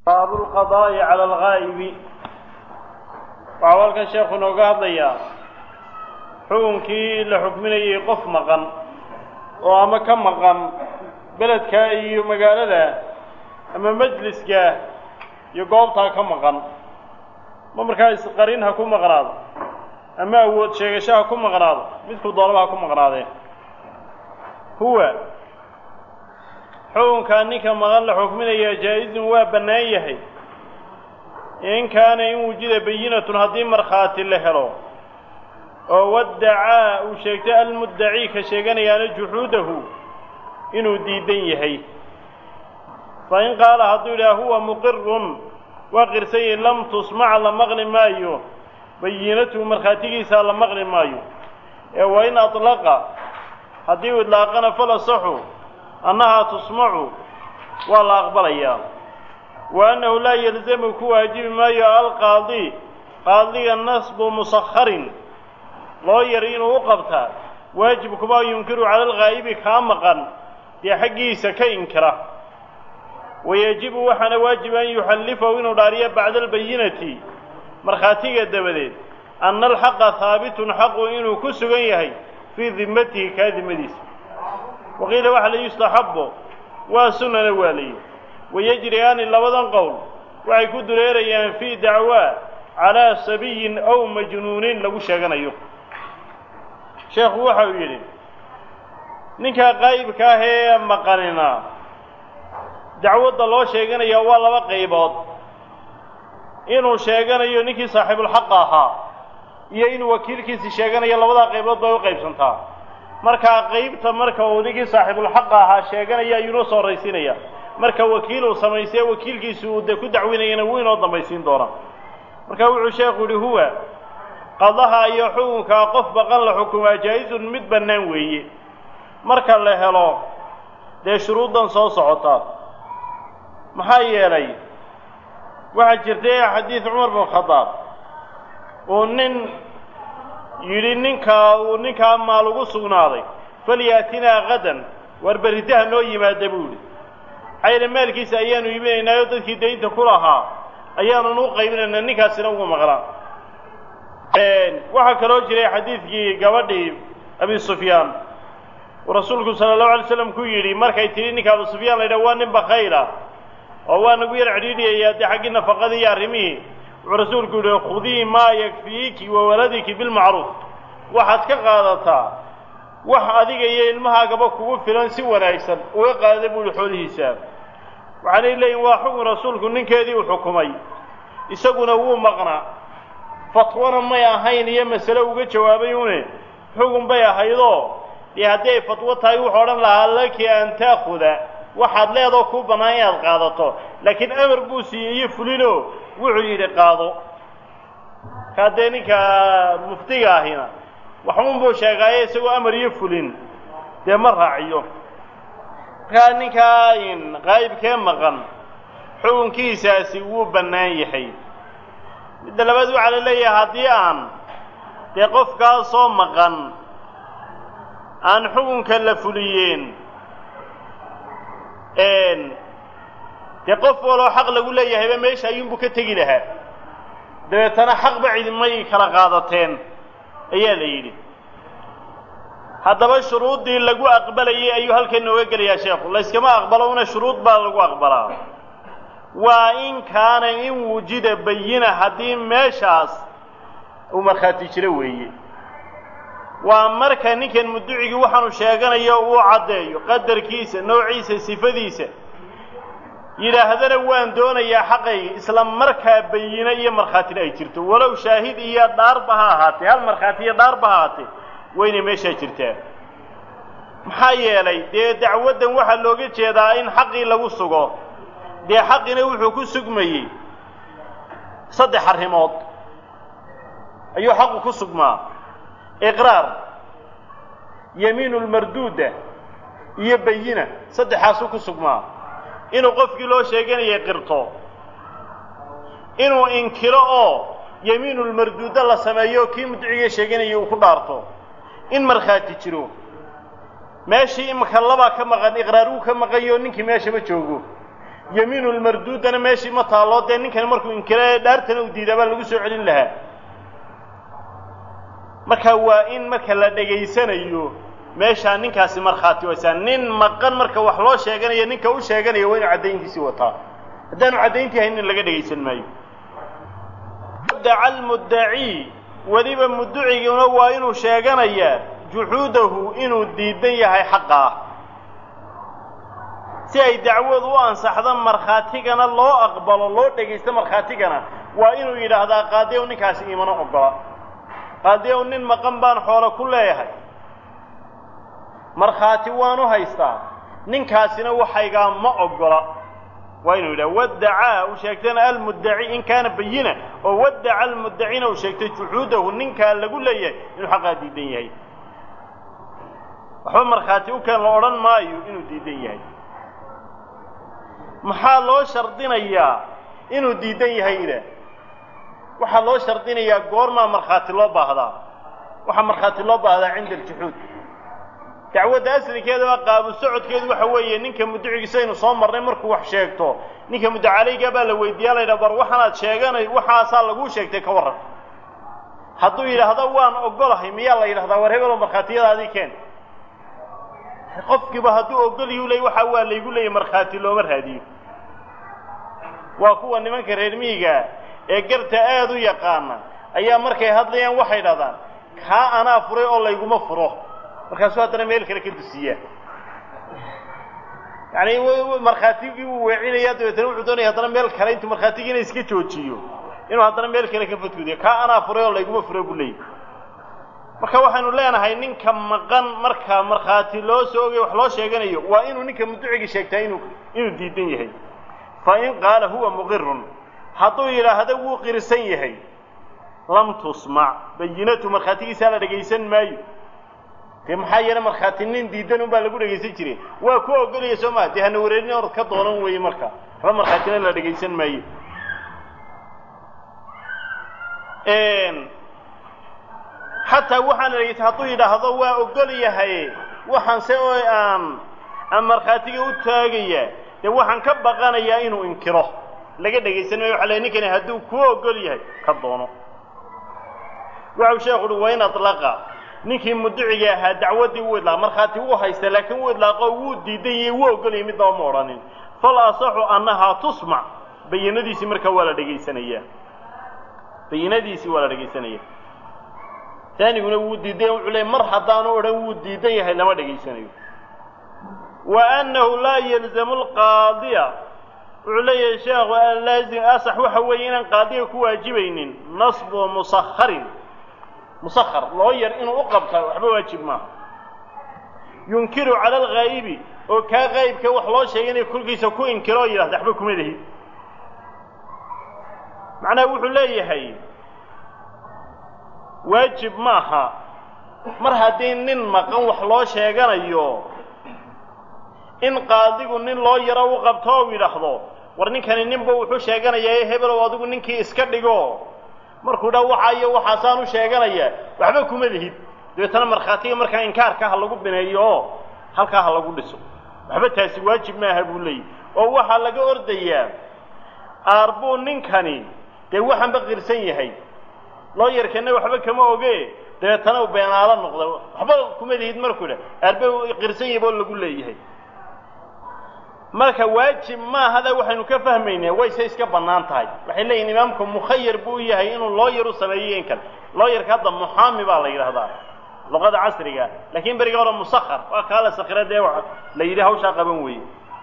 baabu lqadaa'i cala alghaa'ibi waxau halkan sheekhu inooga hadlayaa xukunkii la xukminayay qof maqan oo ama ka maqan beledka iyo magaalada ama majliska iyo goobtaa ka maqan ma markaa isqarin ha ku maqnaado ama awood sheegasho ha ku maqnaado midkuu doonaba ha ku maqnaadee huwa xukunkaa ninka maqan la xukminaya jaa-izun waa bannaan yahay in kaana in wujida bayinatun haddii markhaati la helo oo waddacaa uu sheegtay almuddaci ka sheeganayaana juxuudahu inuu diidan yahay fa in qaala hadduu yidhaha huwa muqirun waa qirsanyahi lam tusmac la maqli maayo bayinatuhu markhaatigiisaa la maqli maayo ee wa in atlaqa haddii uu idlaaqana falasaxu annahaa tusmacu waa la aqbalayaa wa annahu laa yalzamu ku waajibi maayo alqaadi qaadiga nasbu musakharin loo yari inuu u qabtaa waajib kuma yunkiru cala alghaa'ibi kaa maqan dee xaggiisa ka inkira wayajibu waxaana waajib an yuxallifahu inuu dhaariyo bacda albayinati markhaatiga dabadeed anna alxaqa haabitun xaqu inuu ku sugan yahay fii dimmatihi kaa dimadiisa waqiila waxa la yustaxabbo waa sunnana waa layihi wayajriyaani labadan qowl waxay ku dureerayaan fii dacwaa calaa sabiyin aw majnuunin lagu sheeganayo sheekhu waxa uu yidhi ninkaa qaa'ibka ah ee maqanina dacwadda loo sheeganaya waa laba qaybood inuu sheeganayo ninkii saaxiibulxaqa ahaa iyo inuu wakiilkiisi sheeganayo labadaa qaybood bay u qaybsantaa markaa qaybta marka uu ninkii saaxiibulxaqa ahaa sheeganaya ayuunoo soo horraysiinaya marka wakiil uu samaystay wakiilkiisu uu dee ku dacwinayana wuu inoo dambaysiin doonaa marka wuxuu sheekhu yihi huwa qadaha iyo xukunkaa qof baqan la xukumaa jaa-izun mid bannaan weeye marka la helo dee shuruuddan soo socota maxaa yeelay waxaa jirtay xadiid cumar bin khadaab uu nin yidhi ninkaa uu ninkaa maal ugu sugnaaday falyaatinaa qadan war berritaha noo yimaada buu yidhi xayla maalkiisa ayaanu iibinaynaayo dadkii daynta ku lahaa ayaanun u qaybinaynaa ninkaasina ugu maqnaa waxaa kaloo jiray xadiidkii gabadhii abi sufyaan uu rasuulku sala allahu alay slam ku yidhi markay tidhi ninka abu sufyaan la yidhaha waa nin bakayla oo waa nagu yar cidhiidhiyayaa dee xaggii nafaqadii iyo arrimihii wuxuu rasuulku yidhi khudii maa yakfiiki wa waladiki bilmacruuf waxaad ka qaadataa wax adiga iyo ilmahaagaba kugu filan si wanaagsan uga qaada buu yihi xoolihiisa waxaanay leeyihin waa xukun rasuulku ninkeedii uu xukumay isaguna wuu maqnaa fatwana may ahayn iyo masale uga jawaabay une xukun bay ahaydoo dee haddii ay fatwo tahay wuxuu odhan lahaa laki an taakuda waxaad leedoo kuu bannaan inaad qaadato laakiin amar buu siiyey iyo fulino wuxuu yidhi qaado kaa dee ninka muftiga ahina waxuun buu sheegaaye isagoo amar iyo fulin dee ma raaciyo markaa ninkaa qaa'ibkee maqan xukunkiisaasi wuu bannaan yahay midda labaad waxaa la leeyahay haddii aan dee qofkaasoo maqan aan xukunka la fuliyeen dee qof waloo xaq lagu leeyahayba meesha ayuunbuu ka tegi lahaa dabeetana xaqba cidimay kala qaadateen ayaa la yidhi haddaba shuruuddii lagu aqbalayay ayuu halkan nooga gelayaa sheekhu layskama aqbalo una shuruud baa lagu aqbalaa waa in kaana in wujida bayina haddii meeshaas uu markhaati jiro weeye waa marka ninkan mudducigii waxaanu sheeganayo uu caddeeyo qadarkiisa noociisa sifadiisa yidhaahdana waan doonayaa xaqayga isla markaa bayino iyo markhaatina ay jirto walow shaahid iyo dhaarba ha ahaatee hal markhaati iyo dhaarba ha ahaatee waynay meeshaa jirtaa maxaa yeelay dee dacwaddan waxaa looga jeedaa in xaqii lagu sugo dee xaqina wuxuu ku sugmayey saddex arrimood ayuu xaqu ku sugmaa iqraar yamiinu lmarduuda iyo bayina saddexaasuu ku sugmaa inuu qofkii loo sheeganayay qirto inuu inkiro oo yamiinulmarduuda la sameeyo kii mudciga sheeganaya uu ku dhaarto in markhaati jiro meeshii imika labaa ka maqan iqraar uu ka maqanyo ninkii meesha ma joogo yamiinu lmarduudana meeshii ma taalloo dee ninkani markuu inkira dhaartana u diidaa baa lagu soo celin lahaa marka waa in marka la dhegaysanayo meeshaa ninkaasi markhaati waysaa nin maqan marka wax loo sheeganayo ninka u sheeganaya waa inuu caddayntiisii wataa haddaanu caddayntii haynin laga dhegaysan maayo daca almuddacii weliba mudduciguna waa inuu sheeganayaa juxuudahu inuu diidan yahay xaqa ah si ay dacwadu u ansaxdo markhaatigana loo aqbalo loo dhegaysto markhaatigana waa inuu yidhaahdaa qaadi ow ninkaasi iimana ogola qaadi ow nin maqan baan xoolo ku leeyahay markhaati waanu haystaa ninkaasina waxaygaa ma ogola waa inuu yidhaha waddacaa uu sheegtana almuddaci in kaana bayina oo waddaca almuddacina uu sheegtay juxuudahu ninkaa lagu leeyahay inuu xaqaa diidan yahay waxba markhaati u keen la odhan maayo inuu diidan yahay maxaa loo shardinayaa inuu diidan yahayna waxaa loo shardinayaa goormaa markhaati loo baahdaa waxaa markhaati loo baahdaa cinda aljuxuud dacwadda asligeedaba qaabu socodkeedu waxa weeye ninka mudducigiisa aynu soo marnay markuu wax sheegto ninka muddacalayga baa la weydiiyaa la yidhaha bar waxaanaad sheeganay waxaasaa laguu sheegtay ka warran hadduu yidhaahdo waan ogolahay miyaa la yidhahdaa war hebelo markhaatiyadaadii keen qofkiiba hadduu ogoliyuu leey waxa waa laygu leeyay markhaati looma raadiyo waa kuwa nimanka reer miyiga ee garta aada u yaqaana ayaa markay hadlayaan waxay dhahdaan kaa anaa furay oo layguma furo markaasuu haddana meel kale ka dusiyaa yacani markhaatigii wuu weecinaya dabeetana wuxuu doonaya haddana meel kale intuu markhaatigiina iska joojiyo inuu haddana meel kale ka fadgudiyo kaa anaa furay oo layguma furo buu leeyay marka waxaynu leenahay ninka maqan marka markhaati loo soo ogay wax loo sheeganayo waa inuu ninka mudducigii sheegtaa inuu inuu diidan yahay fa in qaala huwa muqirun hadduu yidhaahdo wuu qirsan yahay lam tusmac bayinatu markhaatigiisaa la dhegaysan maayo dee maxaa yeele markhaati nin diidan un baa lagu dhegaysan jiray waa ku ogolaya soo maa dee hana wareerin orad ka doonan weeye marka waxba markhaatina la dhegaysan maayo xataa waxaan dhegaysa hadduu yidhaahdo waa ogol yahay waxaanse oo aan aan markhaatiga u taagaya dee waxaan ka baqanayaa inuu inkiro laga dhegaysan maayo waxa la ninkani hadduu kuu ogol yahay ka doono waxau sheekhu uhi wain adlaqa ninkii mudduciga ahaa dacwaddii wuu idlaaqa markhaati wuu haysta laakiin wuu idlaaqo wuu diidan yahay wuu ogolayay midnaba ma odhanin fal asaxu annahaa tusmac bayinadiisii markaa waa la dhegaysanayaa bayinadiisii waa la dhegaysanaya taaniguna wuu diidan wuxuu leey mar haddaanu odhan wuu diidan yahay lama dhegaysanayo wa annahu laa yalzamu alqaadiya wuxuu leeyahay sheekhu laazim asax waxa weeye inaan qaadiga ku waajibaynin nasbu musakharin musakhar loo yar inuu u qabta waxba waajib maaha yunkiru cala alghaa'ibi oo kaa qaa'ibka wax loo sheegay inay kolkiisa ku inkiro oo yidhahda waxba kuma lihi macnaha wuxuu leeyahay waajib maaha mar haddii nin maqan wax loo sheeganayo in qaadigu nin loo yaro u qabto ou yidhaahdo war ninkani ninba wuxuu sheeganayaa hebelow adigu ninkii iska dhigo markuu dha waxa iyo waxaasaan u sheeganayaa waxba kuma lihid dabeetana markhaatiga markaa inkaarka ha lagu bineeyo oo halkaa ha lagu dhiso waxba taasi waajib maaha buu leeyahy oo waxaa laga ordayaa aarbuu ninkani dee waxaanba qirsan yahay loo yarkana waxba kama oge dabeetana u beenaalo noqda waxba kuma lihid markuu dha aarbe qirsan yahay boo lagu leeyahay marka waajib maahada waxaynu ka fahmaynaa wayse iska bannaan tahay waxay leeyihin imaamku mukhayar buu yahay inuu looyar u sameeyo in kale looyarka hadda muxaami baa la yidhahdaa luqada casriga laakiin beriga hore musakhar waa kaa la sakira dee la yidhi hawshaa qaban weeye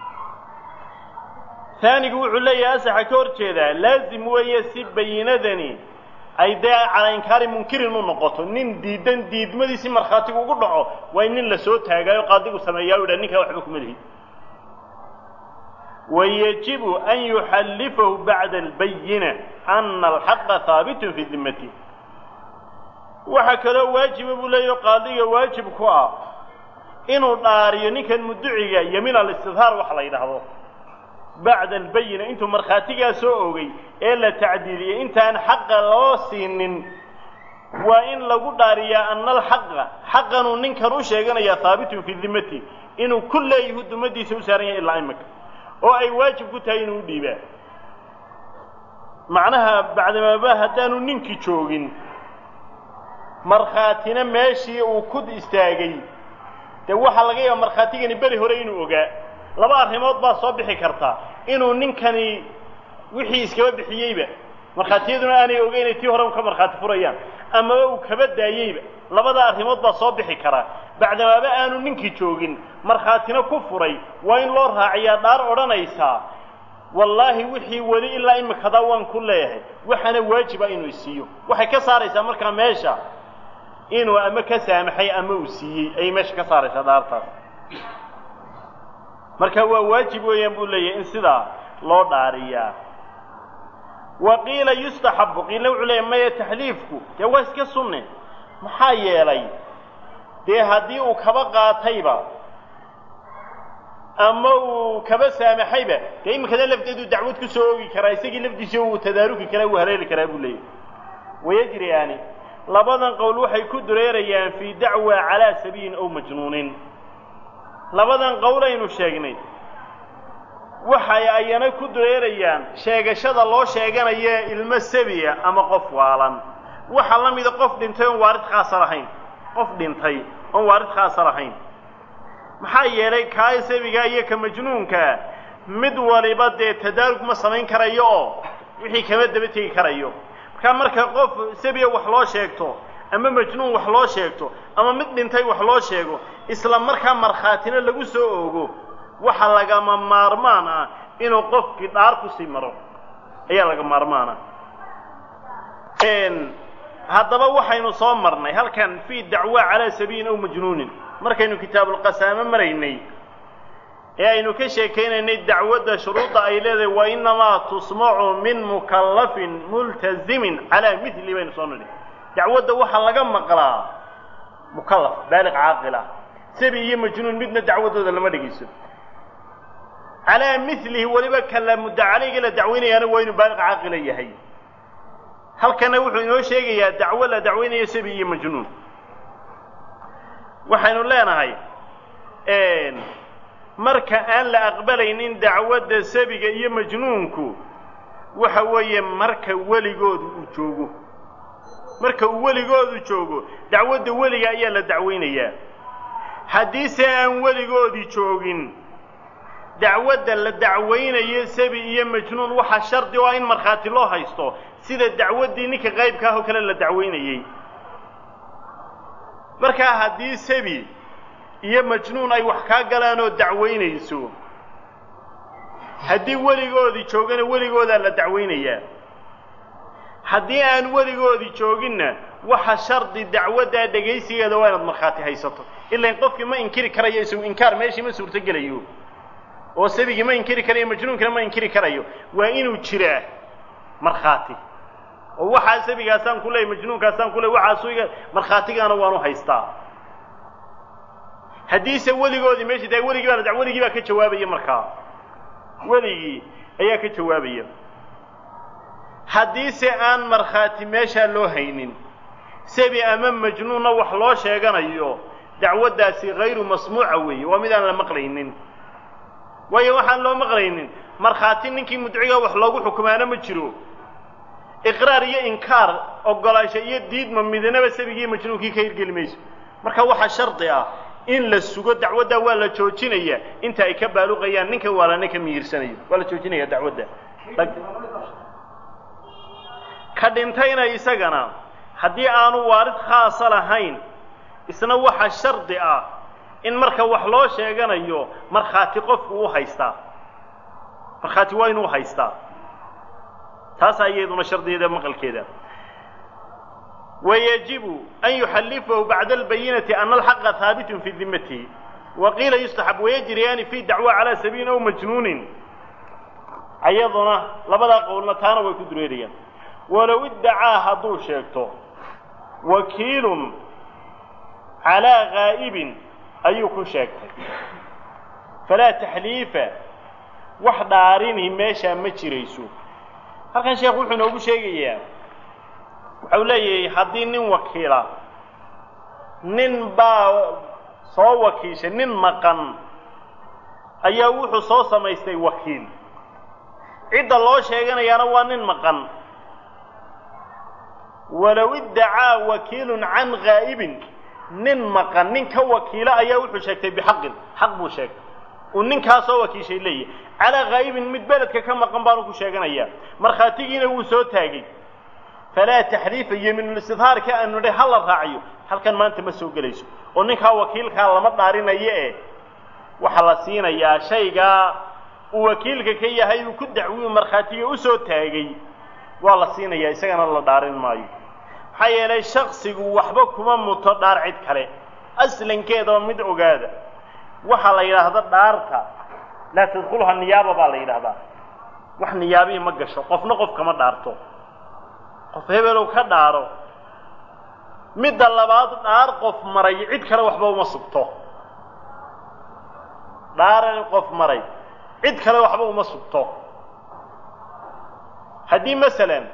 taanigu wuxuu leeyahay asaxa ka hor jeedaa laazim weeye si bayinadani ay dee calaa inkaari munkirin u noqoto nin diidan diidmadiisi markhaatigu ugu dhaco waa in nin la soo taagaayo qaadigu sameeyaa u dha ninkaa waxba kuma lihi wayajibu an yuxallifahu bacda albayina ana alxaqa haabitun fii dimmati waxaa kaloo waajiba buu leeyaho qaadiga waajib ku ah inuu dhaariyo ninkan mudduciga yamiin alistidhaar waxa la yidhaahdo bacda albayina intuu markhaatigaa soo ogay ee la tacdiiliyey intaan xaqa loo siinin waa in lagu dhaariyaa ana alxaqa xaqanuu ninkan u sheeganayaa haabitun fii dimmati inuu ku leeyahu dumadiisa u saaran yahay ilaa imika oo ay waajib ku tahay inuu dhiibaa macnaha bacdamaaba haddaanu ninkii joogin markhaatina meeshii uu ku istaagay dee waxaa laga yaaba markhaatigani beri hore inuu ogaa laba arrimood baa soo bixi karta inuu ninkani wixii iskaba bixiyeyba markhaatiyaduna aanay ogeynay tii hore u ka markhaati furayaan amaba uu kaba daayeyba labada arrimood baa soo bixi karaa bacdamaaba aanu ninkii joogin markhaatina ku furay waa in loo raaciyaa dhaar odhanaysaa wallaahi wixii weli ilaa imikadaa waan ku leeyahay waxaana waajiba inuu isiiyo waxay ka saaraysaa markaa meesha inuu ama ka saamaxay ama uu siiyey ayay meesha ka saaraysaa dhaartaas marka waa waajib weeyaan buu leeyahay in sidaa loo dhaariyaa wa qiila yustaxabu qiilna wuxuu leeyahy maya taxliifku dee waa iska sunne maxaa yeelay dee haddii uu kaba qaatayba ama uu kaba saamaxayba dee iminkada lafteedu dacwad ku soo oogi karaa isagii lafdiisa uu tadaaruki karaa uu haleeli karaa buu leeyahy wayajriyaani labadan qowl waxay ku dureerayaan fii dacwa calaa sabiyin aw majnuunin labadan qowl aynu sheegnay waxay ayana ku dureerayaan sheegashada loo sheeganayo ilmo sabiya ama qof waalan waxaa la mida qof dhintay oon waarid khaasa lahayn qof dhintay oon waarid khaasa lahayn maxaa yeelay kaa sabigaa iyo ka majnuunkaa mid waliba dee tadaarug ma samayn karayo oo wixii kama daba tegi karayo markaa marka qof sabiya wax loo sheegto ama majnuun wax loo sheegto ama mid dhintay wax loo sheego isla markaa markhaatina lagu soo oogo waxa lagama maarmaan ah inuu qofkii dhaar kusii maro ayaa laga maarmaana haddaba waxaynu soo marnay halkan fii dacwa calaa sabiyin aw majnuunin markaynu kitaabulqasaamo maraynay ee aynu ka sheekaynaynay dacwadda shuruudda ay leedahay wa inamaa tusmacu min mukallafin multazimin calaa mili baynu soo nidhi dacwadda waxaa laga maqlaa mukallaf baaliq caaqila sabi iyo majnuun midna dacwaddooda lama dhegayso calaa milihi weliba kala mudda calayga la dacwaynayaana waa inuu baaliq caaqila yahay halkana wuxuu inoo sheegayaa dacwo la dacwaynayo sabi iyo majnuun waxaynu leenahay marka aan la aqbalaynin dacwadda sabiga iyo majnuunku waxa weeye marka weligoodu uu joogo marka uu weligoodu joogo dacwadda weliga ayaa la dacwaynayaa haddiise aan weligoodii joogin dacwadda la dacwaynayo sabi iyo majnuun waxaa shardi o ah in markhaati loo haysto sida dacwaddii ninka qaybka ah oo kale la dacwaynayey markaa haddii sabi iyo majnuun ay wax kaa galaan oo dacwaynayso haddii weligoodii joogana weligoodaa la dacwaynayaa haddii aan weligoodii jooginna waxa shardi dacwaddaa dhegaysigeeda waa inaad markhaati haysato ilaan qofkii ma inkiri karayo isagu inkaar meeshii ma suurtogelayo oo sabigii ma inkiri karayo majnuunkina ma inkiri karayo waa inuu jiraa markhaati oo waxaa sabigaasaan ku leey majnuunkaasaan ku leey waxaasu iga markhaatigaana waanu haystaa haddiise weligoodii meeshii tahay weligii baa la weligii baa ka jawaabaya markaa weligii ayaa ka jawaabaya haddiise aan markhaati meeshaa loo haynin sabi ama majnuunna wax loo sheeganayo dacwaddaasi hayru masmuuca weeye waa mid aan la maqlaynin waayo waxaan loo maqlaynin markhaati ninkii mudciga wax loogu xukumaana ma jiro iqraar iyo inkaar ogolaansho iyo diidma midnaba sabigii majnuunkii ka hirgeli mayso marka waxaa shardi ah in la sugo dacwaddaa waa la joojinaya inta ay ka baaluqayaan ninka waalana ka mihirsanayo waa la joojinaya dacwadda ka dhintayna isagana haddii aanu waarid khaasa lahayn isna waxa shardi ah in marka wax loo sheeganayo markhaati qofku u haystaa markhaati waa inuu haystaa taasaa iyaduna shardigeeda maqalkeeda wayajibu an yuxallifahu bacda albayinati ana alxaqa haabitun fii dimatihi wa qiila yustaxab wayajriyaani fi dacwa calaa sabiilin aw majnuunin ayaduna labadaa qowlna taana way ku dureerayaan walow iddacaa hadduu sheegto wakiilun calaa gaa'ibin ayuu ku sheegtay falaa taxliifa wax dhaarini meeshaa ma jirayso halkan sheekhu wuxuu inoogu sheegayaa waxau leeyahay haddii nin wakiila nin baa soo wakiishay nin maqan ayaa wuxuu soo samaystay wakiil cidda loo sheeganayaana waa nin maqan walow iddacaa wakiilun can ghaa'ibin nin maqan nin ka wakiila ayaa wuxuu sheegtay bixaqin xaq buu sheegtay uu ninkaasoo wakiishay leeyahy calaa ghaa'ibin mid beledka ka maqan baanu ku sheeganayaa markhaatigiina wuu soo taagay falaa taxriifa yemiinulistidhaarka aanu nidhay ha la raaciyo halkan maanta ma soo gelayso oo ninkaa wakiilkaa lama dhaarinayo e waxaa la siinayaa shaygaa uu wakiilka ka yahay uu ku dacwiyu markhaatiga u soo taagay waa la siinayaa isagana la dhaarin maayo maxaa yeelay shaksigu waxba kuma muto dhaar cid kale aslankeedaba mid ogaada waxaa la yidhaahda dhaarta laa tadkulha niyaaba baa la yidhahdaa wax niyaabihi ma gasho qofna qof kama dhaarto qof hebelow ka dhaaro midda labaad dhaar qof maray cid kale waxba uma sugto dhaaran qof maray cid kale waxba uma sugto haddii masalan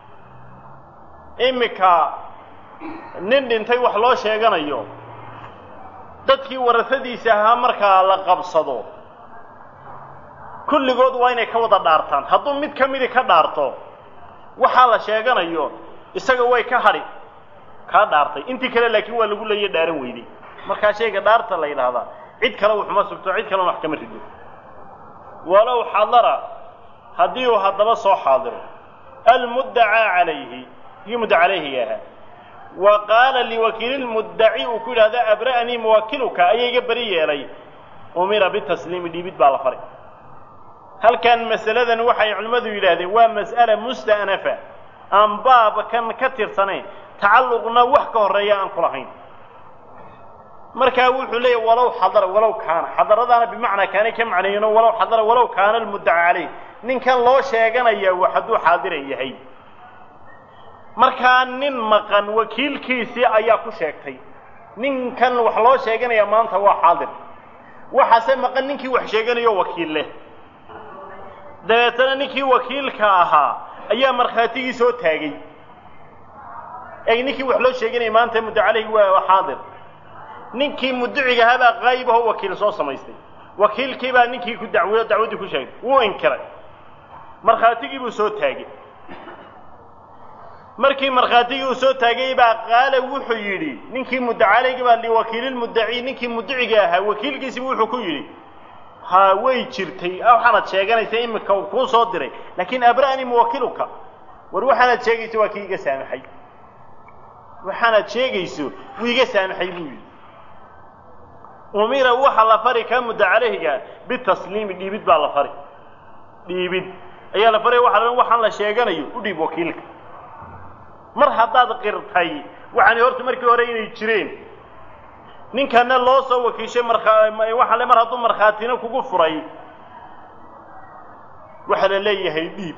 iminka nin dhintay wax loo sheeganayo dadkii warasadiisa ahaa markaa la qabsado kulligood waa inay ka wada dhaartaan hadduu mid ka midi ka dhaarto waxaa la sheeganayo isaga way ka hadhi kaa dhaartay intii kale laakiin waa lagu leeya dhaaran weyday markaa shayga dhaarta la yidhaahdaa cid kale waxuma sugto cid kalena wax kama rido walow xadara haddii uu haddaba soo xaadiro almuddacaa calayhi kii mudda calayhiga ahaa wa qaala liwakiili lmuddaci uu ku yidhahda abra'anii muwakiluka ayaa iga beri yeelay umira bitasliimi dhiibid baa la faray halkan masaladan waxay culimmadu yidhaahdeen waa mas'ala musta'nafa aan baabkan ka tirsanayn tacalluqna wax ka horreeya aan ku lahayn markaa wuxuu leeyahy walow xadara walow kaana xadaradaana bimacnaa kaanay ka macneeyino walow xadara walow kaana almuddaca calayh ninkan loo sheeganaya wax hadduu xaadiran yahay markaa nin maqan wakiilkiisii ayaa ku sheegtay ninkan wax loo sheeganaya maanta waa xaadir waxaase maqan ninkii wax sheeganayo wakiil leh dabeetana ninkii wakiilka ahaa ayaa markhaatigii soo taagay ey ninkii wax loo sheeganaya maanta muddo calayhi waa xaadir ninkii mudduciga ahaa baa qaayib aho wakiil soo samaystay wakiilkii baa ninkii ku dacwiyo dacwaddii ku sheegay wuu inkiray markhaatigii buu soo taagay markii markhaatigii uu soo taagay baa qaala wuxuu yidhi ninkii muddacalayga baa liwakiililmuddaci ninkii mudduciga ahaa wakiilkiisibu wuxuu ku yidhi ha way jirtay waxaanad sheeganaysa iminka uu kuu soo diray laakiin abra'anii muwakiluka war waxaanaad sheegayso waa kii iga saamaxay waxaanaad sheegayso wuu iga saamaxay buu yidhi umira waxa la fari kaa mudda calayhiga bitasliimi dhiibid baa la fari dhiibid ayaa la faray waxa la waxaan la sheeganayo u dhiib wakiilka mar haddaad qirtay waxaani horta markii hore inay jireen ninkana loo soo wakiishay markaa waxa le mar hadduu markhaatina kugu furay waxaa la leeyahay dhiib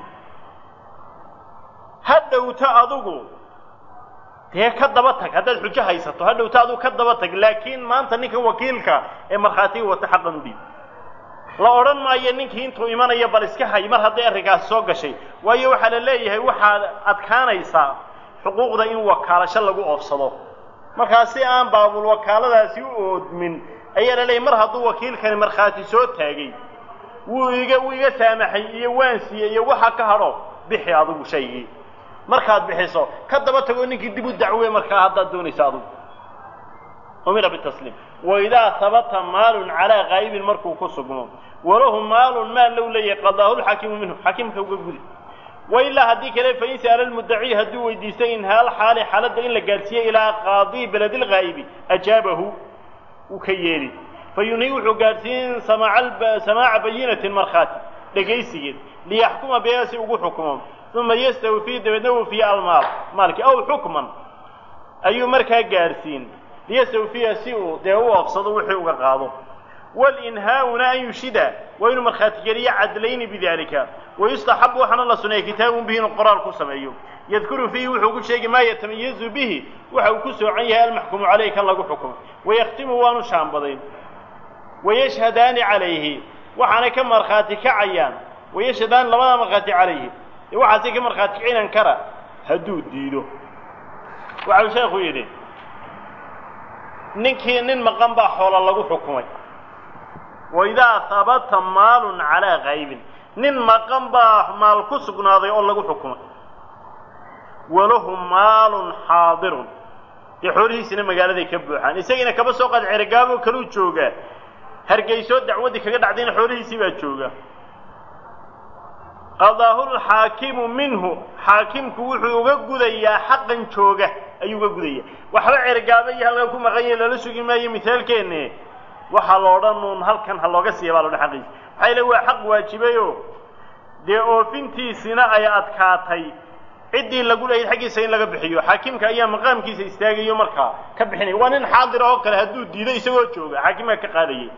ha dhowta adugu dee ka daba tag haddaad xujo haysato ha dhowta adugu ka daba tag laakiin maanta ninkan wakiilka ee markhaatiga wata xaqan u dhiib la odhan maayo ninkii intuu imanaya bal iska hay mar hadday arrinkaasi soo gashay waayo waxaa la leeyahay waxaad adkaanaysaa xuquuqda in wakaalasho lagu oofsado markaa si aan baabul wakaaladaasi u oodmin ayaa la leeyahy mar hadduu wakiilkani markhaati soo taagay wuu iga wuu iga saamaxay iyo waan siiyey iyo waxa ka hadho bixi adigu shaygii markaad bixiso ka daba tagoo ninkii dib u dacwe markaa haddaad doonaysa adigu umira bitasliim waidaa habata maalun calaa qaa'ibin markuu ku sugmo walahu maalun maal low leeyahay qadaahu lxaakimu minhu xaakimka uga gudi wailaa haddii kale fain sa'ala lmuddaci hadduu weydiistay inhaal xaali xaaladda in la gaadhsiiye ilaa qaadii beledi lghaa'ibi ajaabahu wuu ka yeeli fayunhi wuxuu gaadhsiin samaaca bayinatin markhaati dhegaysigeed liyaxkuma biha si ugu xukumo uma yastawfii dabeedna wufiya almaal maalkii aw xukman ayuu markaa gaadhsiin liyastawfiya si uu dee u oofsado wixii uga qaado walinhaa'una an yushida waa inuu markhaati geliyo cadlayni bidalika wayustaxabu waxaana la suneeya kitaabun bihi inuu qoraal ku sameeyo yadkuru fiihi wuxuu ku sheegi maa yatamayazu bihi waxa uu ku soocan yahay almaxkumu caleyh kan lagu xukumo wayakhtimu waanu shaambadayn wayashhadaani calayhi waxaanay ka markhaati kacayaan wayashhadaani labadaa markhaati calayhi dee waxaasay ka markhaati kacinan kara hadduu diido waxau sheekhu yidhi ninkii nin maqan baa xoola lagu xukumay waidaa habata maalun calaa kaybin nin maqan baa maal ku sugnaaday oo lagu xukumay walahu maalun xaadirun dee xoolihiisina magaaladay ka buuxaan isagiina kaba soo qaad ceregaaboo kaluu joogaa hargeysoo dacwaddii kaga dhacdayna xoolihiisii baa jooga qadaahu lxaakimu minhu xaakimku wuxuu uga gudayaa xaqan jooga ayuu uga gudaya waxba cergaaba iyo halkan ku maqan yahe lala sugi maayo mithaalkeenne waxaa lo odhan uun halkan ha looga siiya baa lo dhan xaqiisa maxaa ile waa xaq waajibayo dee oofintiisina ay adkaatay ciddii lagu leeyahay xaggiisa in laga bixiyo xaakimka ayaa maqaamkiisa istaagayo markaa ka bixinaya waa nin xaadir oo kale hadduu diido isagoo jooga xaakimka ka qaadayay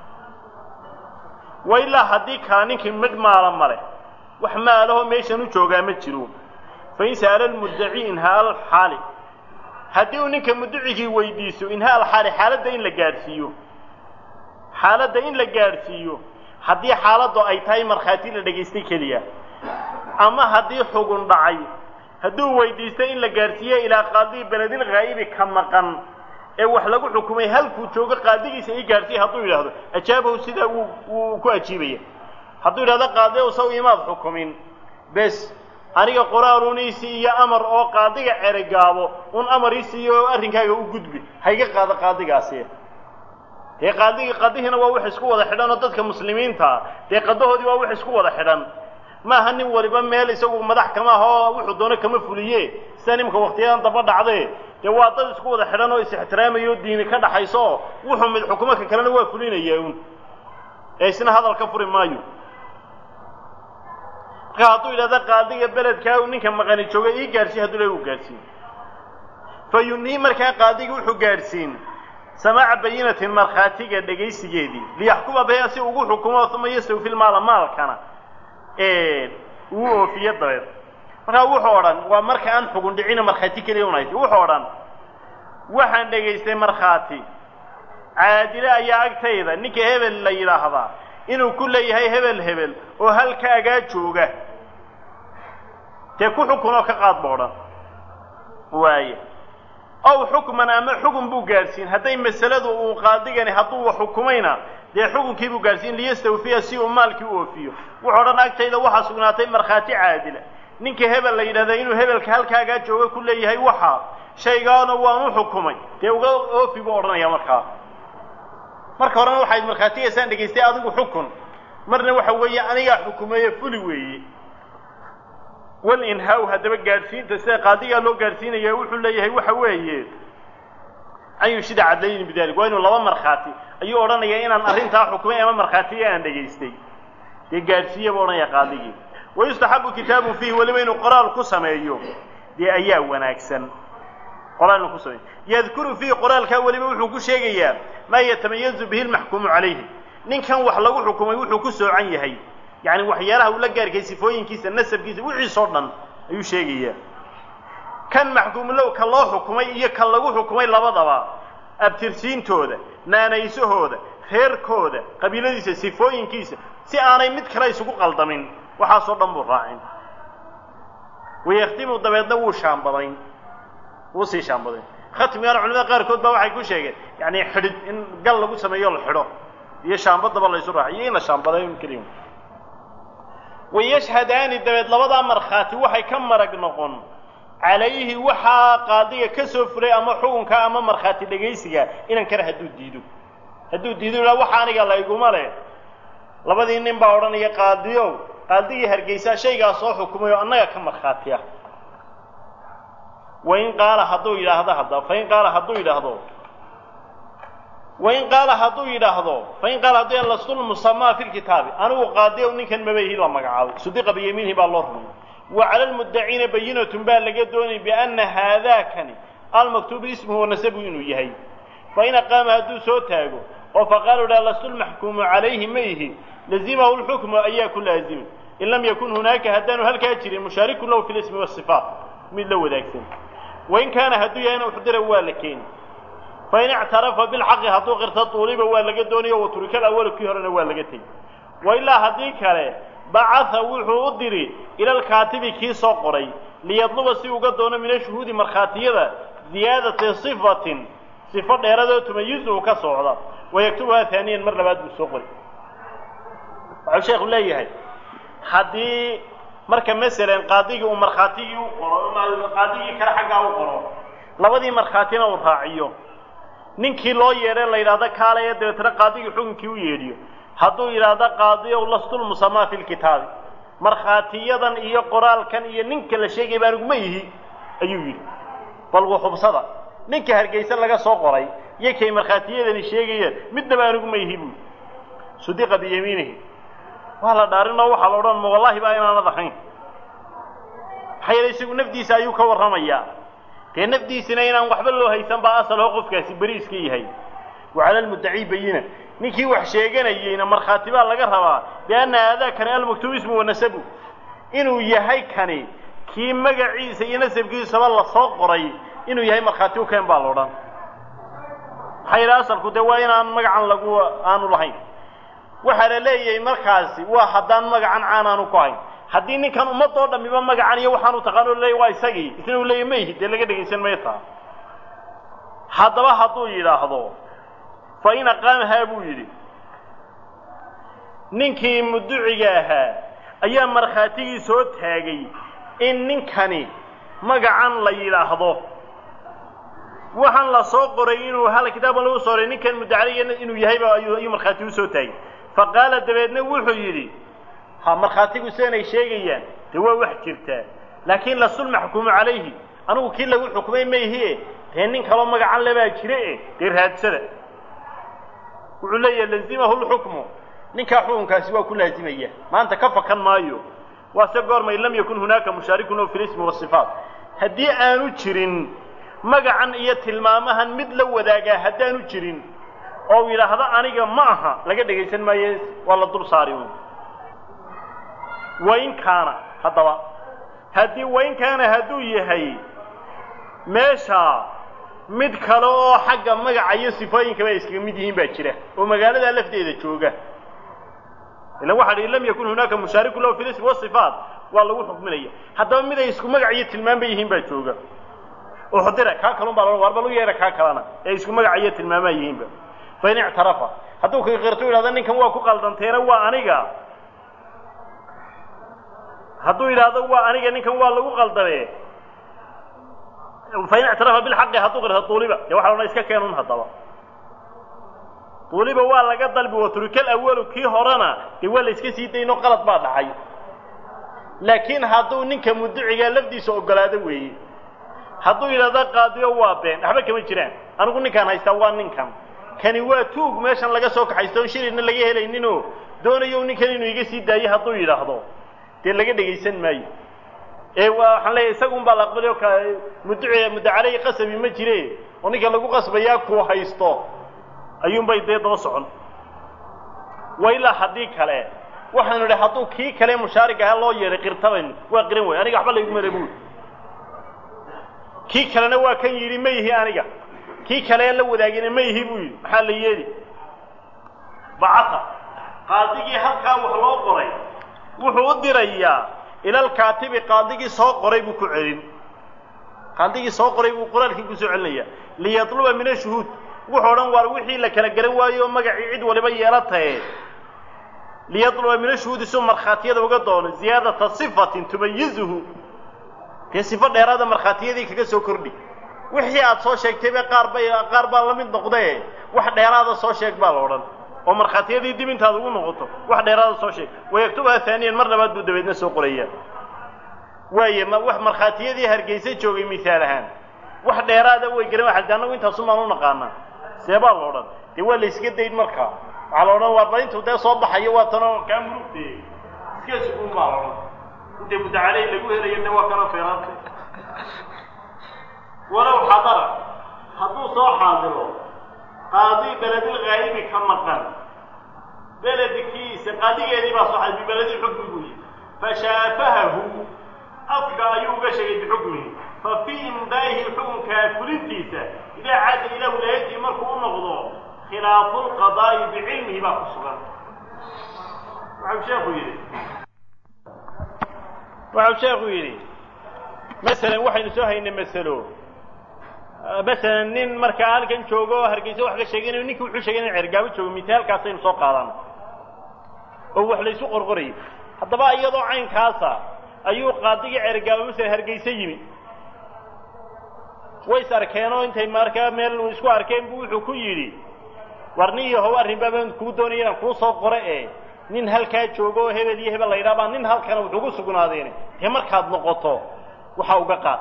wa ilaa haddii kala ninkii midh maala male wax maalahoo meeshan u joogaa ma jiro fain sa'ala almuddaci inhaa alxaali haddii uu ninka mudducigii weydiiso inhaa alxaali xaaladda in la gaadhsiiyo xaaladda in la gaadhsiiyo haddii xaaladdu ay tahay markhaati la dhegaystay keliya ama haddii xugun dhacay hadduu weydiisto in la gaadhsiiyo ilaa qaadii beledil haa'ibi ka maqan ee wax lagu xukumay halkuu joogo qaadigiisa ii gaadhsiiya hadduu yidhaahdo ajaabahu sidaa wuu wuu ku ajiibaya hadduu yidhahdo qaadi ow saw imaad xukumin bes aniga qoraaluuniisii iyo amar oo qaadiga ceregaabo un amar isiiyo oo arrinkaaga u gudbi hayga qaado qaadigaasi dee qaadigi qadihiina waa wax isku wada xidhan oo dadka muslimiintaa dee qadahoodii waa wax isku wada xidhan maaha nin waliba meel isagu madax kama aha oo wuxuu doono kama fuliye sida nimka waktiyadan daba dhacde dee waa dad isku wada xidhan oo is-ixtiraamayo diini ka dhaxayso oo wuxuu mid xukumo ka kalena waa fulinaya un ee isna hadal ka furi maayo marka hadduu yidhahdo qaadiga beledkaa ninka maqani jooga ii gaadhsiin hadduu le u gaadhsiin fa yunii markaa qaadigi wuxuu gaadhsiin samaaca bayinatin markhaatiga dhegaysigeedii liyaxkuma biha si ugu xukumo uma yastawfi lmaala maalkana uu oofiyo dabeed markaa wuxuu odhan waa marka aan xugun dhicina markhaati keliya unayt wuxuu odhan waxaan dhegaystay markhaati caadile ayaa agtayda ninka hebel la yidhaahdaa inuu ku leeyahay hebel hebel oo halkaagaa jooga dee ku xukun oo ka qaad ba odhan waaye ow xukman ama xugun buu gaadhsiin hadday masaladu uu qaadigani hadduu wax xukumayna dee xukunkii buu gaadhsiin liyastawfiya si uu maalkii u oofiyo wuxuu odhan agtayda waxaa sugnaatay markhaati caadila ninka hebel la yidhahda inuu hebelka halkaagaa jooga ku leeyahay waxa shaygaana waan u xukumay dee uga oofi buu odhanaya markaa marka horena waxayd markhaatigaysaan dhegaystay adigu xukun marna waxa weeye anigaa xukumeeye fuli weeye walinhaaw haddaba gaadhsiinta sida qaadigaa loo gaadhsiinaya wuxuu leeyahay waxa weeye an yushida cadlayni bidalik waa inuu laba markhaati ayuu odhanayaa inaan arrintaa xukumay ama markhaatiga aan dhegaystay dee gaadhsiiya buu odhanaya qaadigii wayustaxabu kitaabun fiihi weliba inuu qoraal ku sameeyo dee ayaa wanaagsan qoraal inuu ku sameeyo yadkuru fiihi qoraalkaa weliba wuxuu ku sheegayaa maa yatamayazu bihi lmaxkuumu calayhi ninkan wax lagu xukumay wuxuu ku soocan yahay yacni waxyaalaha uu la gaarkay sifooyinkiisa nasabkiisa wixiisoo dhan ayuu sheegayaa kan maxkuumulow ka loo xukumay iyo kan lagu xukumay labadaba abtirsiintooda naanaysahooda reerkooda qabiiladiisa sifooyinkiisa si aanay mid kale isugu qaldamin waxaasoo dhan buu raacin wayakhtimu dabeedna wuu shaambadayn wuu sii shaambadayn khatmigaana culimada qaarkood baa waxay ku sheegeen yacni xidhid in gal lagu sameeyo la xidho iyo shaambadaba laysu raaciy iyo in la shaambadayn keliya wayashhadaani dabeed labadaa markhaati waxay ka marag noqon calayhi waxaa qaadiga ka soo fulay ama xukunka ama markhaati dhegaysiga inan kale hadduu diido hadduu diido ilaa waxa aniga layguma leh labadii nin baa odhanaya qaadiyow qaadigii hargeysaa shaygaa soo xukumay oo annaga ka markhaati ah wain qaala hadduu yidhaahdo hadda fain qaala hadduu yidhaahdo wain qaala hadduu yidhaahdo fain qaala hadduu yidhahdo lastulmusamaa fi lkitaabi anigu qaadiyow ninkan mabayhi la magacaabay sudiqa biyamiinihi baa loo rumay wa cala almuddaciina bayinatun baa laga doonay bianna haadaakani almaktuubu ismuhu wanasabu inuu yahay fain aqaama hadduu soo taago oo faqaala idhaha lastulmaxkuumu calayhi ma ihi lazimahu lxukmu ayaa ku laazimay in lam yakun hunaaka haddaanu halkaa jirin mushaarikun lahu fi lismi wasifaat mid la wadaagsan wain kaana hadduu yahayna uxdira waa la keeni fain ictarafa bilxaqi hadduu qirto tuuliba waa laga doonayo waturika alawalu kii horena waa laga tegi wailaa haddii kale bacatha wuxuu u diri ila alkaatibi kii soo qoray liyadluba si uga doono min ashuhuudi markhaatiyada ziyaadati sifatin sifo dheeradoo tumayizu ka socda wayaktubuhaa haaniyan mar labaad buu soo qori waxau sheekhu leeyahay haddii marka masalan qaadigii uu markhaatigii u qoro qaadigii kale xaggaa u qoro labadii markhaatina uu raaciyo ninkii loo yeedhay la yidhahdo kaalaya dabeetna qaadigii xukunkii u yeedhiyo hadduu yidhaahdo qaadiyow lastulmusamaa fi lkitaabi markhaatiyadan iyo qoraalkan iyo ninka la sheegay baan iguma yihi ayuu yidhi bal wuxubsada ninka hargeysa laga soo qoray iyo kay markhaatiyadani sheegayeen midnaba aan iguma yihi buui sudiqa biyamiinihi waa la dhaarinoo waxaa la odhan ma wallaahi baa inaanad ahayn maxaa yeele isagu nafdiisa ayuu ka warramayaa dee nafdiisina inaan waxba loo haysan baa asaloo qofkaasi beriiska yahay wa cala almuddacii bayina ninkii wax sheeganayeyna markhaati baa laga rabaa bianna aadaakani almaktuub ismu wa nasabu inuu yahay kani kii magaciisa iyo nasabkiisaba lasoo qoray inuu yahay markhaati u keen baa la odhan maxaa yidhaha asalku dee waa inaan magacan lagu aanu lahayn waxaa la leeyahay markaasi waa haddaan magacan caan aanu ku hayn haddii ninkan ummadoo dhamiba magacan iyo waxaanu taqaano leeya waa isagii isna uu leeya mayhi dee laga dhegaysan maya taa haddaba hadduu yidhaahdo fa in aqaamahaa buu yidhi ninkii muduciga ahaa ayaa markhaatigii soo taagay in ninkani magacan la yidhaahdo waxaan la soo qoray inuu hal kitaaban lagu soo qoray ninkan mudacaliga inuu yahayba ayuu markhaati u soo taagay fa qaala dabeedna wuxuu yidhi ha markhaatigu seenay sheegayaan dee waa wax jirtaa laakiin lasul maxkuumu calayhi anigu kii lagu xukumay mayhie dee nin kaloo magacan lebaa jire e dee raadsada wuxuu leeyahay lazimahu lxukmu ninkaa xukunkaasi waa ku laazimaya maanta ka fakan maayo waase goormay lam yakun hunaaka mushaarikun oo fi lismi wasifaat haddii aanu jirin magacan iyo tilmaamahan mid la wadaagaa haddaanu jirin oo u yidhaahdo aniga ma aha laga dhegaysan maayo waa la dul saari un wain kaana haddaba haddii wain kaana hadduu yahay meesha mid kale oo xagga magaca iyo sifooyinkaba ay iskaga mid yihiin baa jira oo magaaladaa lafteeda jooga ilan waxa dhi lam yakun hunaaka mushaariku lahu fi lismi wasifaat waa lagu xukminaya haddaba mid ay isku magac iyo tilmaamba yihiin baa jooga oo xudira kaa kalun baa lo war bal u yeedha kaa kalena ee isku magaca iyo tilmaamaa yihiinba fain ictarafa hadduu kakirto yidhahdo ninkan waa ku qaldanteena waa aniga hadduu yidhaahdo waa aniga ninkan waa lagu qaldame fain ictarafa bilxaqi hadduu qirto duuliba dee waxa odhan iska keenun haddaba duuliba waa laga dalbi waturikal awalu kii horena dee waa la iska sii dayno qalad baa dhacay laakiin hadduu ninka muducigaa lafdiisa ogolaado weeye hadduu yidhahdo qaadiyo waa been waxba kama jiraan anigu ninkaan haystaa waa ninkan kani waa tuug meeshan laga soo kaxaysto on shilina laga helayninoo doonayo ninkan inuu iga sii daayo hadduu yidhaahdo dee laga dhegaysan maayo ee waa waxaan leeyahay isagun baa la aqbalay oo ka muduci mudacaley qasabi ma jire oo ninka lagu qasbayaa kuu haysto ayuunbay dee daba socon wa ilaa haddii kale waxaanu idhi hadduu kii kale mushaarig ahaa loo yeedhay qirtabaynu waa qiran way aniga waxba layguma le buuli kii kalena waa kan yidhi ma yihi aniga kii kale la wadaagina ma yihi buu yidhi maxaa la yeeli bacata qaadigii halkaa wax loo qoray wuxuu u dirayaa ilalkaatibi qaadigii soo qoray buu ku celin qaadigii soo qoray buu qoraalkii ku soo celinaya liyatluba min ashuhuud wuxuu odhan waar wixii la kala garan waayo oo magacii cid waliba yeelatae liyatluba min ashuhuudi suu markhaatiyada uga doono ziyaadata sifatin tumayizuhu dee sifo dheeraada markhaatiyadii kaga soo kordhi wixii aad soo sheegtayba qaar bay qaar baa la mid noqdee wax dheeraada soo sheeg baa la odhan oo markhaatiyadii dib intaad ugu noqoto wax dheeraada soo sheeg wayaktubaha haaniyan mar labaad buu dabeedna soo qorayaa waaye ma wax markhaatiyadii hargeysa joogay misaal ahaan wax dheeraada way garan waxaa annagu intaasumaan u naqaanaa see baa la odhan dee waa la iska dayn markaa waxaa la odhan waar bal intuu dee soo baxayo waa tanoo kaa murugtee iska suguun baa la odhan inta mudacaley lagu helayo de waa kana feeraantay walow xadara hadduu soo xaadiro qaadi beledil haa'ibi ka maqan beledkiisa qaadigeedii baa soo xaadiray bibeledil xukmi buu yihi fashaafahahu afka ayuu uga sheegay bixukmihi fa fii imdaa'ihi xukunkaa fulintiisa idaa caada ilaa wilaayatii markuu u noqdo khilaafu lqadaa'i bicilmihi baa ku sugan waxau sheekhu yidhi waxau sheekhu yidhi masalan waxaynu soo haynay masalo masalan nin markaa halkan joogo oo hargeysa wax ka sheeganayo ninkii wuxuu sheegay in cergaabo joogo misaalkaasaynu soo qaadana oo wax laysu qorqorayay haddaba iyadoo caynkaasa ayuu qaadigii cergaaba masala hargaysa yimi way is arkeenoo intay markaa meel isku arkeen buu wuxuu ku yidhi war nin iyo how arrinbaa baan kuu doonaya inaan kuu soo qore ee nin halkaa joogo oo hebel iyo hebel la yidhaha baa nin halkana wuxuugu sugnaadeene dee markaad noqoto waxaa uga qaad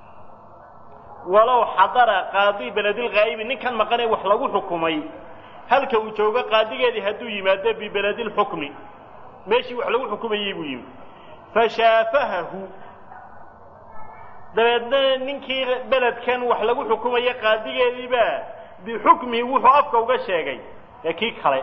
walow xadara qaadi beledilghaa'ibi ninkan maqanee wax lagu xukumay halka uu joogo qaadigeedii hadduu yimaado bibeledilxukmi meeshii wax lagu xukumayey buu yimi fashaafahahu dabeedna ninkii beledkan wax lagu xukumaya qaadigeediibaa bixukmihi wuxuu afka uga sheegay ee kii kale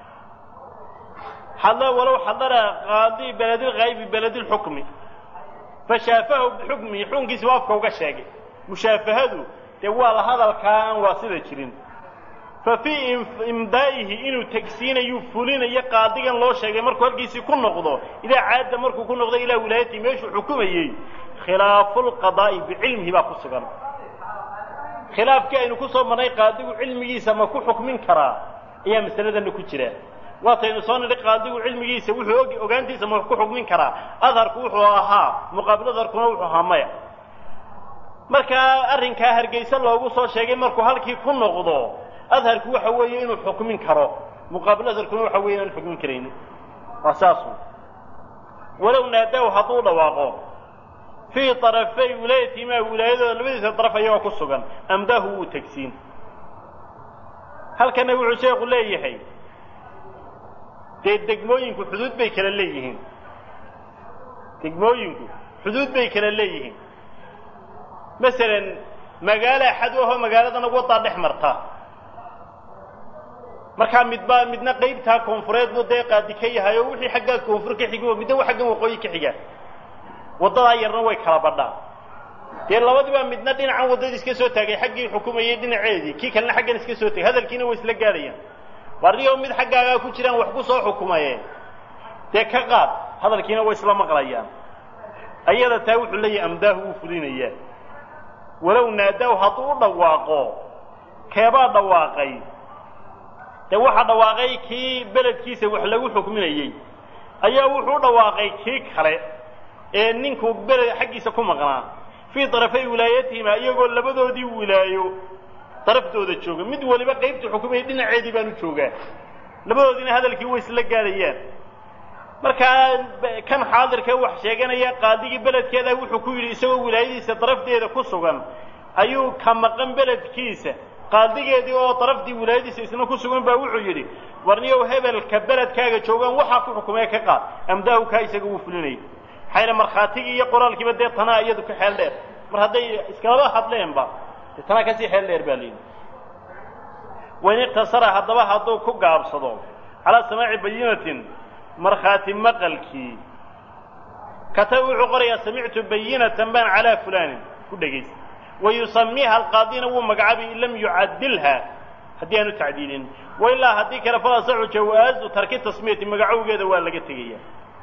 walow xadara qaadi beledilghaa'ibi bibeledilxukmi fashaafahahu bixukmihi xukunkiisi buu afka uga sheegay mushaafahadu dee waa la hadalkaa aan waa sida jirin fa fii imdaa'ihi inuu tegsiinayu fulinayo qaadigan loo sheegay markuu halkiisii ku noqdo idaa caadda markuu ku noqdo ilaa wilaayatihi meeshuu xukumayey khilaafu lqadaa'i bicilmihi baa ku sugan khilaafkii aynu ku soo marnay qaadigu cilmigiisa ma ku xukmin karaa ayaa masaladanna ku jira waataynu soo nidhi qaadigu cilmigiisa wuxuu og ogaantiisa ma ku xukmin karaa adharku wuxuu ahaa muqaabil adharkuna wuxuu ahaa maya markaa arrinkaa hargayse loogu soo sheegay markuu halkii ku noqdo adharku waxa weeye inuu xukmin karo muqaabil adharkuna waxa weeye inaan xukmin karaynin waa saasu walow naadaw hadduu dhawaaqo fii طarafay wilaayatihimaa wilaayadooda labadiisa daraf ayagoo ku sugan amdaahu wuu tegsiin halkana wuxuu sheekhu leeyahay dee degmooyinku xuduud bay kala leeyihiin degmooyinku xuduud bay kala leeyihiin masalan magaalo axad ahoo magaaladana waddaa dhex marta markaa midba midna qaybtaa koonfureed buu dee qaadi ka yahay oo wixii xaggaa koonfur ka xigi midna wa xaggan waqooyi ka xiga waddadaa yarna way kala badhaa dee labadiibaa midna dhinacan waddada iska soo taagay xaggii xukumayay dhinaceedii kii kalena xaggan iska soo tagay hadalkiina way isla gaadhayaan warniyoo mid xaggaagaa ku jiraan wax ku soo xukumaye dee ka qaad hadalkiina way isla maqlayaan ayada taa wuxuu leeyahay amdaahu wuu fulinayaa walow naadaaw hadduu u dhawaaqo keebaa dhawaaqay dee waxaa dhawaaqay kii beledkiisa wax lagu xukminayey ayaa wuxuu u dhawaaqay kii kale ee ninkuu beled xaggiisa ku maqnaa fii darafay wilaayatihima iyagoo labadoodii wilaayo daraftooda jooga mid waliba qaybta xukumayay dhinaceedii baanu joogaa labadoodiina hadalkii way isla gaadhayaan markaa kan xaadirka wax sheeganaya qaadigii beledkeeda wuxuu ku yidhi isagoo wilaayadiisa darafteeda ku sugan ayuu ka maqan beledkiisa qaadigeedii oo daraftii wilaayadiisa isna ku sugan baa wuxuu yidhi warniyow hebelka beledkaaga joogaan waxaa ku xukumee ka qaad amdaahu kaa isaga wuu fulinayay maxayna markhaatigii iyo qoraalkiiba dee tanaa iyadu ka xeel dheer mar hadday iskalaba hadleenba dee tanaa kasii xeel dheer baa layidhi wain iqtasara haddaba hadduu ku gaabsado calaa samaaci bayinatin markhaati maqalkii kataba wuxuu qorayaa samictu bayinatan baan calaa fulaanin ku dhegaysta wa yusamiiha alqaadina wuu magacaabay in lam yucadilha haddii aanu tacdiilin wailaa haddii kale falasaxu jawaazu tarki tasmiyati magacowgeeda waa laga tegaya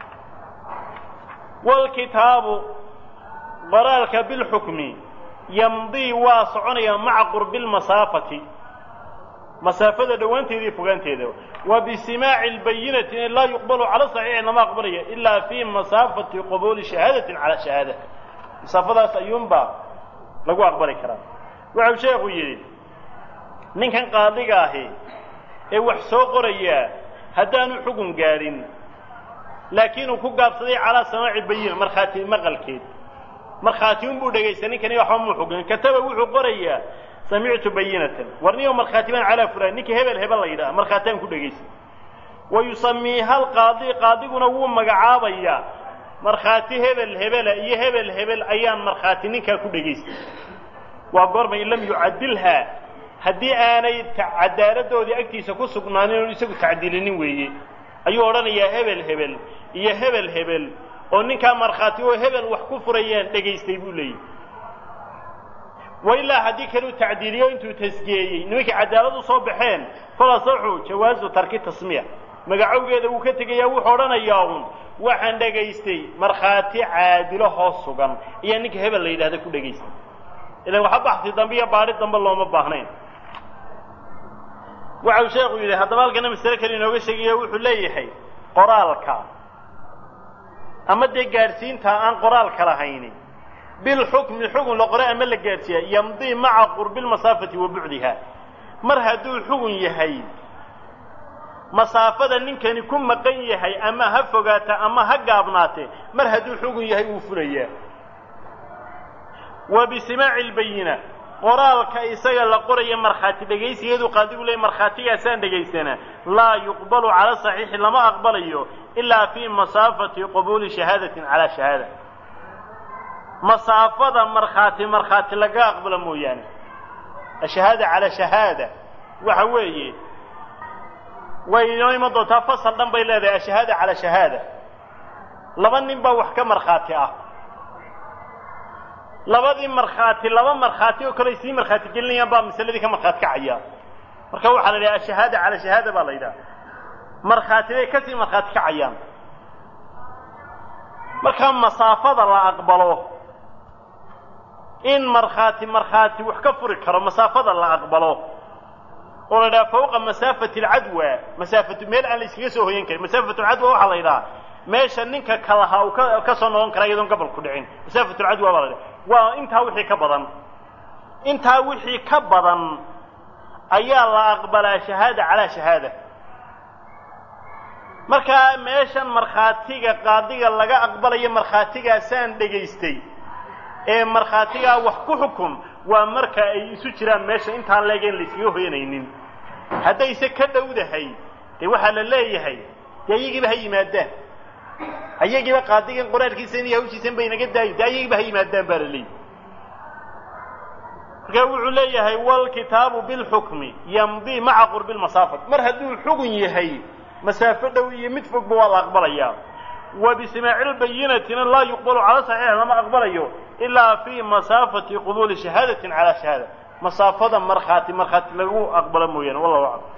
wlkitaabu qoraalka bilxukmi yamdii waa soconaya maca qurbi lmasaafati masaafada dhowaanteeda iyo fogaanteeda wa bisimaaci lbayinati laa yuqbalu cala saxiixi lama aqbalaya ilaa fi masaafati qabuuli shahaadatin calaa shahaada masaafadaas ayuunbaa lagu aqbali karaa wuxuu sheekhu yidhi ninkan qaadiga ahi ee wax soo qorayaa haddaanu xugun gaadhin laakiin uu ku gaabsaday calaa samaaci bayina markhaati maqalkeed markhaati unbuu dhegaysta ninkani waxba muu xugun kataba wuxuu qorayaa samictu bayinatan warniyo markhaati baan calaa fulaan ninkii hebel hebel la yidhaha markhaataan ku dhegaysta wa yusamiiha alqaadi qaadiguna wuu magacaabayaa markhaati hebel hebela iyo hebel hebel ayaan markhaati ninkaa ku dhegaysta waa goorma in lam yucadilhaa haddii aanay cadaaladdoodii agtiisa ku sugnaanin oon isagu tacdiilinin weeye ayuu odhanayaa hebel hebel iyo hebel hebel oo ninkaa markhaati oo hebel wax ku furayaan dhegaystay buu leeyahy wailaa haddii kaleu tacdiiliyo intuu tasgeeyey nimankii cadaalad u soo baxeen falasaxu jawaazu tarki tasmiya magacowgeeda wuu ka tegayaa wuxuu odhanayaa uun waxaan dhegaystay markhaati caadilo hoos sugan ayaa ninka hebel la yidhahda ku dhegaystay ilan waxa baxsi dambe iyo baadhi dambe looma baahnayn waxau sheekhu yidhi haddaba halkana masale kale inooga sheegaya wuxuu leeyahay qoraalka ama dee gaadhsiinta aan qoraalka lahayni bilxukmi xugun la qoray ama la gaadhsiiya yamdii maca qurbi lmasaafati wa bucdiha mar hadduu xugun yahay masaafada ninkani ku maqan yahay ama ha fogaata ama ha gaabnaate mar hadduu xugun yahay wuu fulayaa wa bisimaaci lbayina qoraalka isaga la qoraya markhaati dhegaysigeedu qaadigu leey markhaatigaasaan dhegaysanaa laa yuqbalu cala saxiixi lama aqbalayo ilaa fii masaafati qabuuli shahaadatin calaa shahaada masaafada markhaati markhaati laga aqbalo mooyaane ashahaada calaa shahaada waxa weeye way inoo iman doontaa fasal dhan bay leedahay ashahaada calaa shahaada laba nin baa wax ka markhaati ah labadii markhaati laba markhaati oo kale ay sii markhaati gelinayaan baa masaladii ka markhaati kacaya marka waxaa la yidhaha ashahaada calaa shahaada baa la yidhaha markhaati bay kasii markhaati kacayaan marka masaafada la aqbalo in markhaati markhaati wax ka furi karo masaafada la aqbalo oo la yidhaha fawqa masaafati alcadwa masaafatu meel aan la iskaga soo hoyan karin masaafatu alcadwa waxaa la yidhaha meesha ninka kalahaa uu ka ka soo noqon kara iyadoon gobol ku dhicin masaafatu alcadwa baa la yidhaha waa intaa wixii ka badan intaa wixii ka badan ayaa la aqbalaa shahaada calaa shahaada markaa meeshan markhaatiga qaadiga laga aqbalayo markhaatigaasaan dhegaystay ee markhaatigaa wax ku xukun waa marka ay isu jiraan meesha intaan leegeen la iskaga hoyanaynin haddayse ka dhowdahay dee waxaa la leeyahay dee ayagiiba ha yimaadaan ayagiiba qaadigan qoraalkiisan iyo hawshiisan bay naga daayi dee ayagiiba ha yimaadaan baa la leeyahy marka wuxuu leeyahay walkitaabu bilxukmi yamdii maca qurbi lmasaafat mar hadduu xugun yahay masaafo dhow iyo mid fogba waa la aqbalayaa wa bisimaaci lbayinatina laa yuqbalu cala saxiix lama aqbalayo ilaa fii masaafati qubuuli shahaadatin calaa shahaada masaafada markhaati markhaati lagu aqbalo mooyaane wallahu aclam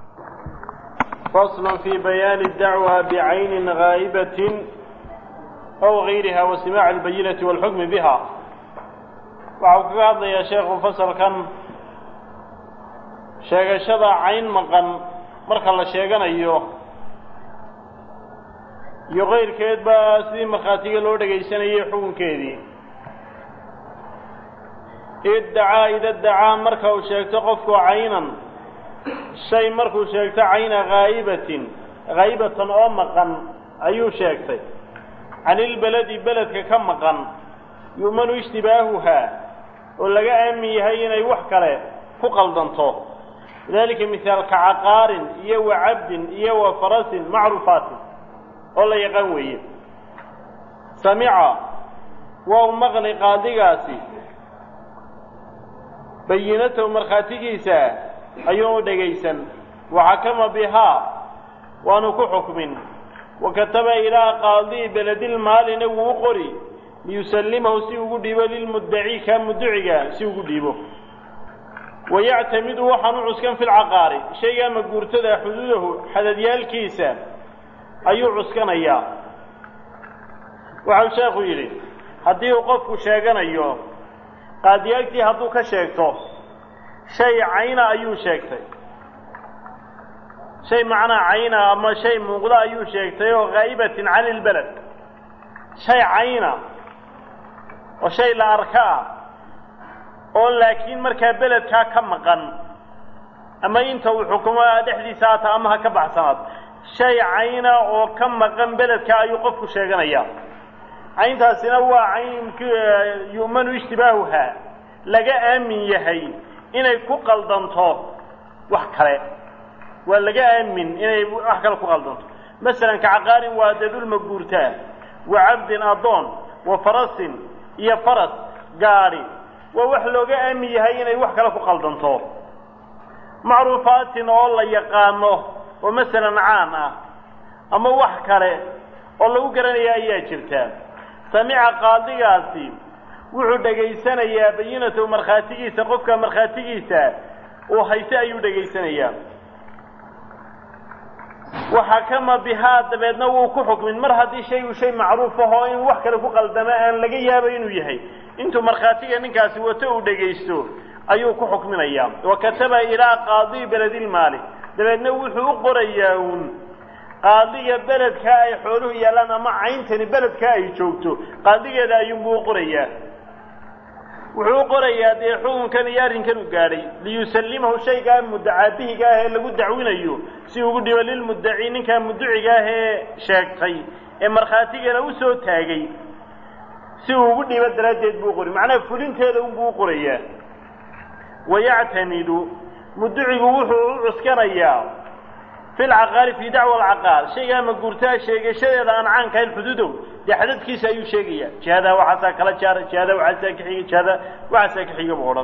fasl fi bayaani dacwa bicaynin gaa'ibatin aw gayriha wa simaaci albayinati walxukmi biha waxau kaga hadlayaa sheekhu fasalkan sheegashada cayn maqan marka la sheeganayo iyo kayrkeedba sidii markhaatiga loo dhegaysanayay xukunkeedii iddacaa ida dacaa marka uu sheegto qofku caynan shay markuu sheegto cayna haa'ibatin haa'ibatan oo maqan ayuu sheegtay canilbeledi beledka ka maqan yu'manu ishtibaahuhaa oo laga aamin yahay inay wax kale ku qaldanto lidalika mihaalka caqaarin iyo wa cabdin iyo wa farasin macruufaatin oo la yaqaan weeye samica waa u maqli qaadigaasi bayinatahu markhaatigiisa ayuu u dhegaysan waxakama bihaa waanu ku xukmin wa kataba ilaa qaadii beledilmaalina wuu u qori liyusallimahu si ugu dhiibo lilmuddaci kaa mudduciga si ugu dhiibo wayactamidu waxaan u cuskan fi lcaqaari shaygaa maguurtada xuduudahu xadadyaalkiisa ayuu cuskanayaa waxau sheekhu yidhi haddii uu qofku sheeganayo qaadiyaagtii hadduu ka sheegto shay cayna ayuu sheegtay shay macnaa cayna ama shay muuqda ayuu sheegtay oo haa'ibatin cani lbeled shay cayna oo shay la arka ah oo laakiin markaa beledkaa ka maqan ama inta uu xukumo dhexdiisa haata ama ha ka baxsanaad shay cayna oo ka maqan beledka ayuu qofku sheeganayaa cayntaasina waa cayn yu'manu ishtibaahuhaa laga aamin yahay inay ku qaldanto wax kale waa laga aamin inay wax kale ku qaldanto masalan kacaqaarin waa dee dhul maguurtaa wa cabdin addoon wa farasin iyo faras gaadhi waa wax looga aamin yahay inay wax kale ku qaldanto macruufaatin oo la yaqaano oo masalan caan ah ama wax kale oo lagu garanaya ayaa jirta samica qaadigaasi wuxuu dhegaysanayaa bayinatahu markhaatigiisa qofka markhaatigiisa uu hayse ayuu dhegaysanayaa waxakama bihaa dabeedna wuu ku xukmin mar haddii shaygu shay macruuf ahoo in wax kale ku qaldama aan laga yaabo inuu yahay intuu markhaatiga ninkaasi wato uu dhegaysto ayuu ku xukminayaa wa kataba ilaa qaadii beledilmaali dabeedna wuxuu u qorayaa uun qaadiga beledkaa ay xooluhu yaallaan ama cayntani beledkaa ay joogto qaadigeeda ayuunbuu u qorayaa wuxuu u qorayaa dee xukunkan iyo arrinkan u gaadhay liyusallimahu shaygaa mudacaabihiga ah ee lagu dacwinayo si ugu dhibo lilmuddaci ninkaa mudduciga ah ee sheegtay ee markhaatigana u soo taagay si uu ugu dhibo daraaddeed buu qori macnaha fulinteeda unbuu u qorayaa wayactamidu mudducigu wuxuu u cuskanayaa fi lcaqaali fii dacwa alcaqaal shaygaa maguurtaa sheegashadeeda aan caankahayn xuduudow dee xadadkiisa ayuu sheegayaa jihadaa waxaasaa kala jaara jihadaa waxaasaa ka xiga jihadaa waxaasaa ka xiga buu odhan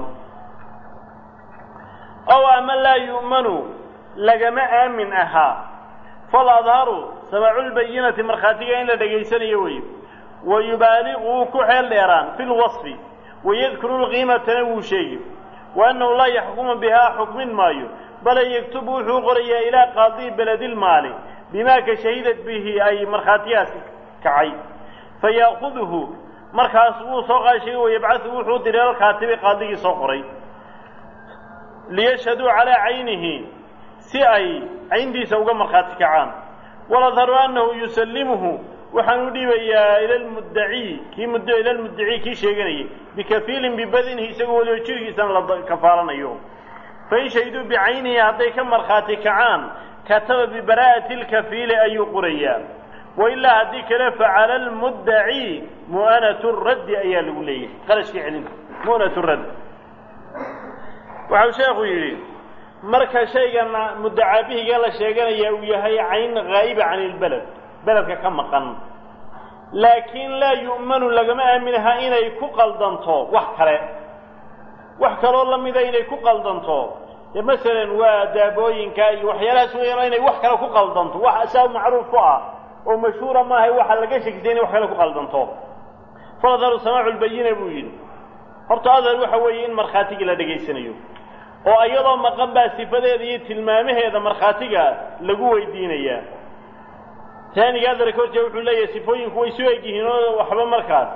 ow ama laa yu'manu lagama aamin ahaa fal adharu samaaculbayinati markhaatiga in la dhegaysanayo wey wa yubaaliqu wuu ku xeel dheeraan fi lwasfi wayadkuru lqiimatana wuu sheegi wa annahu laa yaxkumu bihaa xukmin maayo bale yaktubu wuxuu qorayaa ilaa qaadii beledilmaali bimaa ka shahidat bihi ay markhaatiyaasi kacay fa ya'kuduhu markaas wuu soo qaashay wayabcahu wuxuu diray alkaatibi qaadigii soo qoray liyashhaduu calaa caynihi si ay cayntiisa uga markhaati kacaan waladharu annahu yusallimuhu waxaan u dhiibayaa ila lmuddaci kii mud ila lmuddaci kii sheeganayay bikafiilin bibadinihi isagoo weliba jirhkiisana la kafaalanayo fain shahiduu bicaynihi hadday ka markhaati kacaan kataba bibaraa'ati lkafiili ayuu qorayaa wailaa haddii kale facala almuddaci mu'anatu raddi ayaa lagu leeyahay qarashkii celinta mu'natu raddi waxau sheekhu yidhi marka shaygan muddacaabihiga la sheeganaya uu yahay cayn haa'iba can ilbeled beledka ka maqan laakiin laa yu'manu lagama aaminaha inay ku qaldanto wax kale wax kaloo lamida inay ku qaldanto dee masalan waa daabooyinka iyo waxyaalahaas weeyaan inay wax kale ku qaldanto wax saa macruuf ku ah oo mashhuura maaha waxa laga shekisay inay wax kale ku qaldanto faladharu samaacu lbayina buu yidhi horta adhar waxa weeye in markhaatigii la dhegaysanayo oo iyadoo maqan baa sifadeeda iyo tilmaamaheeda markhaatiga lagu weydiinayaa taaniga adarka horjee wuxuu leeyahay sifooyinku way soo eg yihiin oo waxba markaas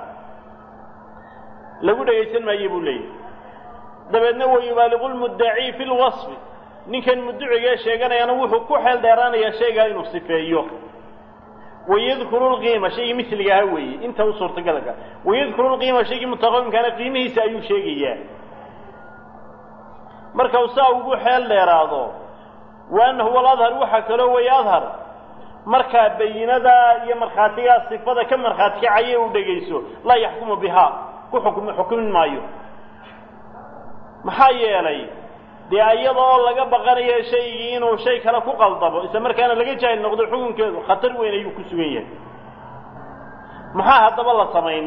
lagu dhegaysan maayo buu leeyahay dabeedna wayubaaliqu lmuddaci fi lwasfi ninkan mudducigee sheeganayana wuxuu ku xeel dheeraanayaa shaygaa inuu sifeeyo wayadkuru lqiima shaygii misliga ahaa weeye inta u suurtagalka wayadkuru lqiima shaygii mutaqawimkaana qiimihiisa ayuu sheegayaa marka uu saa ugu xeel dheeraado wa annahu aladhar waxaa kaloo weeye adhar markaa bayinadaa iyo markhaatigaa sifada ka markhaati kacaya uu dhegayso laa yaxkumu bihaa ku xukm xukumin maayo maxaa yeelay dee iyadoo laga baqanayo shaygii inuu shay kale ku qaldamo isla markaana laga jaahil noqdo xukunkeedu khatar weyn ayuu ku sugan yahay maxaa haddaba la samayn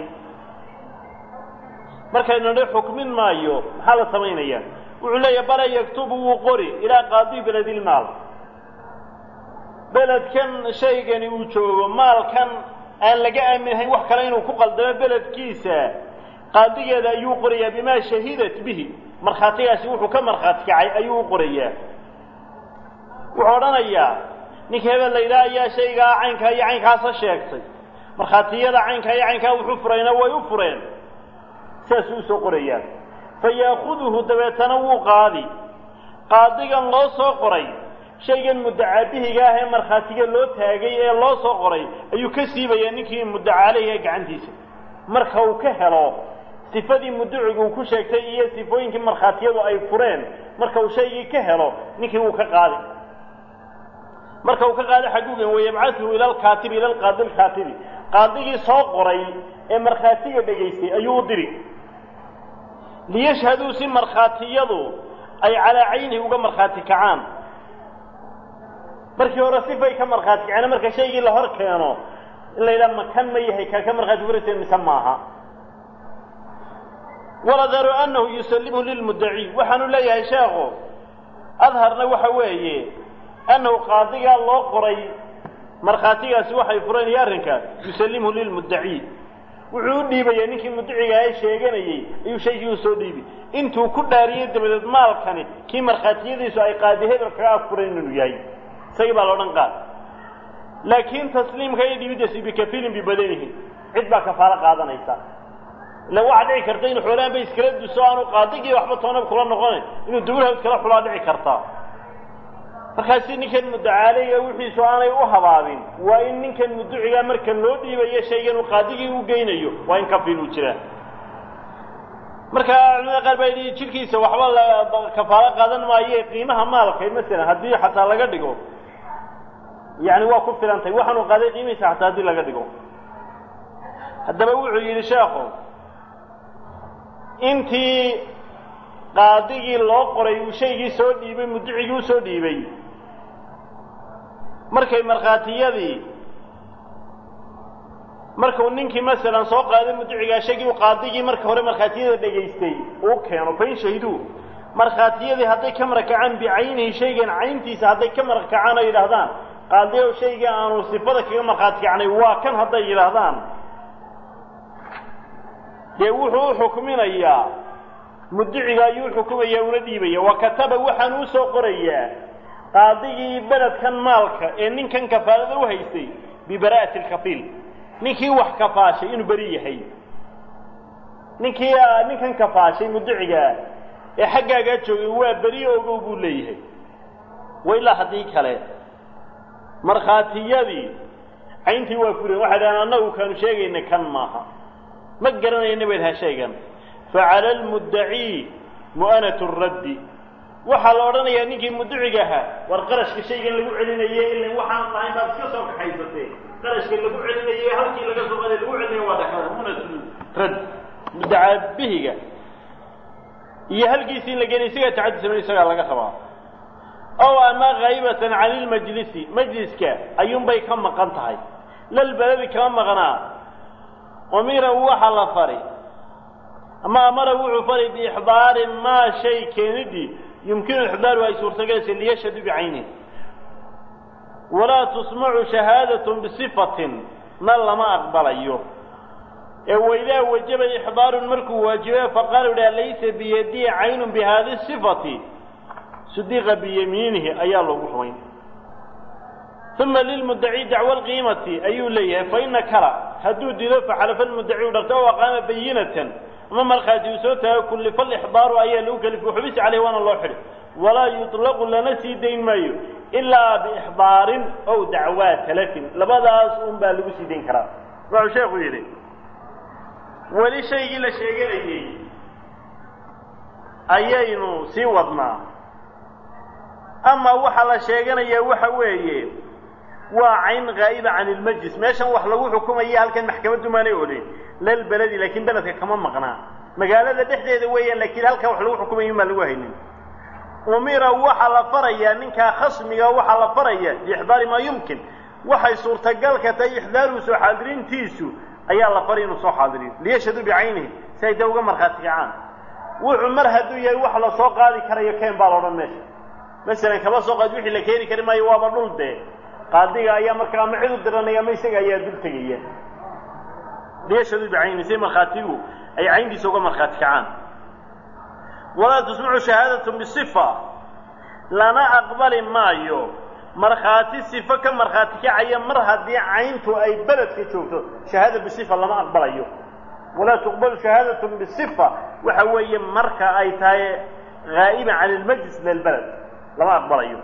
markaynu nidhi xukmin maayo maxaa la samaynaya wuxuu leeyahay bala yaktubu wuu qori ilaa qaadi beledilmaal beledkan shaygani uu joogo maalkan aan laga aaminhayn wax kale inuu ku qaldamo beledkiisa qaadigeeda ayuu qorayaa bimaa shahidat bihi markhaatigaasi wuxuu ka markhaati kacay ayuu u qorayaa wuxuu odhanayaa ninka hebel la yidhaha ayaa shaygaa caynkaa iyo caynkaasa sheegtay markhaatiyada caynkaa iyo caynkaa wuxuu furayna way u fureen sidaasuu usoo qorayaa fa yaakuduhu dabeetana wuu qaadi qaadigan loo soo qoray shaygan muddacaabihiga ah ee markhaatiga loo taagay ee loo soo qoray ayuu ka siibayaa ninkii muddacaaleyh ee gacantiisa marka uu ka helo sifadii mudducigu uu ku sheegtay iyo sifooyinkii markhaatiyadu ay fureen marka uu shaygii ka helo ninkii wuu ka qaadi marka uu ka qaado xaguugan wayabcatuhu ila alkaatibi ila alqaadi alkaatibi qaadigii soo qoray ee markhaatiga dhegaystay ayuu u diri liyashhaduu si markhaatiyadu ay calaa caynihi uga markhaati kacaan markii hore sifay ka markhaati kaceen marka shaygii la hor keeno in la yidhaha makan ma yahay kaa ka markhaati furaysa mise maaha waladaru annahu yusallimhu lilmuddaci waxaanu leeyahay sheekhu adharna waxa weeye annahu qaadigaa loo qoray markhaatigaasi waxay fureen iyo arrinka yusallimhu lilmuddaci wuxuu u dhiibayaa ninkii muddaciga ee sheeganayey ayuu shaygii u soo dhiibi intuu ku dhaariyey dabadeed maalkani kii markhaatiyadiisu ay qaadi hebel kaga afureen inuu yahay isagii baa loodhan qaad laakiin tasliimka iyo dhibidaasi bikafiilin bibadanihi cid baa kafaalo qaadanaysa ila waxaa dhici karta inu xoolaan ba iskala duso aanu qaadigii waxba toonab kula noqonayn inuu dawlaha iskala xulaa dhici kartaa markaasi ninkan mudacaaleyga wixiisu aanay u habaabin waa in ninkan muducigaa marka loo dhiibayo shaygan uu qaadigii u geynayo waa in kafiil uu jiraa marka culimada qaar baa yidhi jirkiisa waxba la kafaalo qaadan maaye qiimaha maalka masalan haddii xataa laga dhigo yani waa ku filantahay waxaanu qaaday qiimihiisa xataa haddii laga dhigo haddaba wuxuu yidhi sheekhu intii qaadigii loo qoray uu shaygii soo dhiibay muducigii usoo dhiibay markay markhaatiyadii markuu ninkii masalan soo qaaday muducigaa shaygii u qaadigii marka hore markhaatiyada dhegaystay uu keeno fain shahiduu markhaatiyadii hadday ka marakacaan bicaynihi shaygan cayntiisa hadday ka marakacaan ay yidhaahdaan qaadiyow shayga aanu sifada kaga markhaati kacnay waa kan hadday yidhaahdaan dee wuxuu u xukminayaa muduciga ayuu xukumayaa una dhiibaya wa kataba waxaan uu soo qorayaa qaadigii beledkan maalka ee ninkan kafaalada u haystay bibara'ati alkafiil ninkii wax kafaashay inuu beri yahay ninkii ninkan kafaashay muducigaa ee xaggaagaa joogay waa beri ogow buu leeyahay wa ilaa haddii kale markhaatiyadii cayntii waa furen waxay dhahaan annagu kaanu sheegayna kan maaha ma garanayna bay dhaha shaygan facala almuddacii mu'anatu raddi waxaa la odhanayaa ninkii muduciga ahaa war qarashka shaygan lagu celinaye ila waxaan lahayn baad iska soo kaxaysatee qarashka lagu celinaye halkii laga soo qaday lagu celinaya waa dhakada mu'anatu radd mudacaabihiga iyo halkiisii in la geenay isagaa tacaddi samay isagaa laga rabaa ow ama haybatan cani lmajlisi majliska ayuunbay ka maqan tahay lalbaladi kama maqnaa umira waxa la fari ama amara wuxuu fari biixdaari maa shay keenidii yumkinu ixdaaru ay suurtagalaysa liyashhadu bicaynihi walaa tusmacu shahaadatun bisifatin na lama aqbalayo ee waidaa wajaba ixdaarun markuu waajiba faqaala idhaha laysa biyadii caynun bihadi sifati sudiqa biyamiinihi ayaa loogu rumayn uma lilmudaci dacwa alqiimati ayuu leeyahay faina kala hadduu dido faxalafa lmudaci u dharto o aqaama bayinatan ama markhaati uu soo taago kullifa alixdaaru ayaa lagu kalifa xubisi caleyh waana loo xidhi walaa yuطlaqu lana sii dayn maayo ilaa biixdaarin ow dacwaa talafin labadaas un baa lagu sii dayn karaa wuxuu sheekhu yidhi weli shaygii la sheeganayey ayaynu sii wadnaa ama waxaa la sheeganayaa waxa weeye waa cayn haa'iba can ilmajlis meeshan wax lagu xukumaya halkan maxkamaddu maanay olin lalbeledi laakiin beledka kama maqnaa magaalada dhexdeeda weeyaan laakiin halkan wax lagu xukumaya maan lagu haynin umira waxaa la farayaa ninkaa khasmiga waxaa la faraya biixdaari maa yumkin waxay suurtagalka tahay ixdaaruhu soo xaadirintiisu ayaa la faray inuu soo xaadiriyo liyashhaduu bicaynihi si ay dee uga markhaati kacaan wuxuu mar hadduu yahay wax la soo qaadi karayo keen baa la odhan meesha masalan kaba soo qaad wixii la keeni kari maayo waaba dhul dee qaadiga ayaa markaa ama cid u diranaya ama isaga ayaa dul tegaya liyashhaduu bicaynihi si markhaatigu ay cayntiisa uga markhaati kacaan walaa tusmacu shahaadatun bisifa lana aqbali maayo markhaati sifo ka markhaati kacaya mar haddii cayntu ay beledka joogto shahaada bisifa lama aqbalayo walaa tuqbalu shahaadatun bisifa waxa weeye marka ay tahay haa'iban cani lmajlis lilbeled lama aqbalayo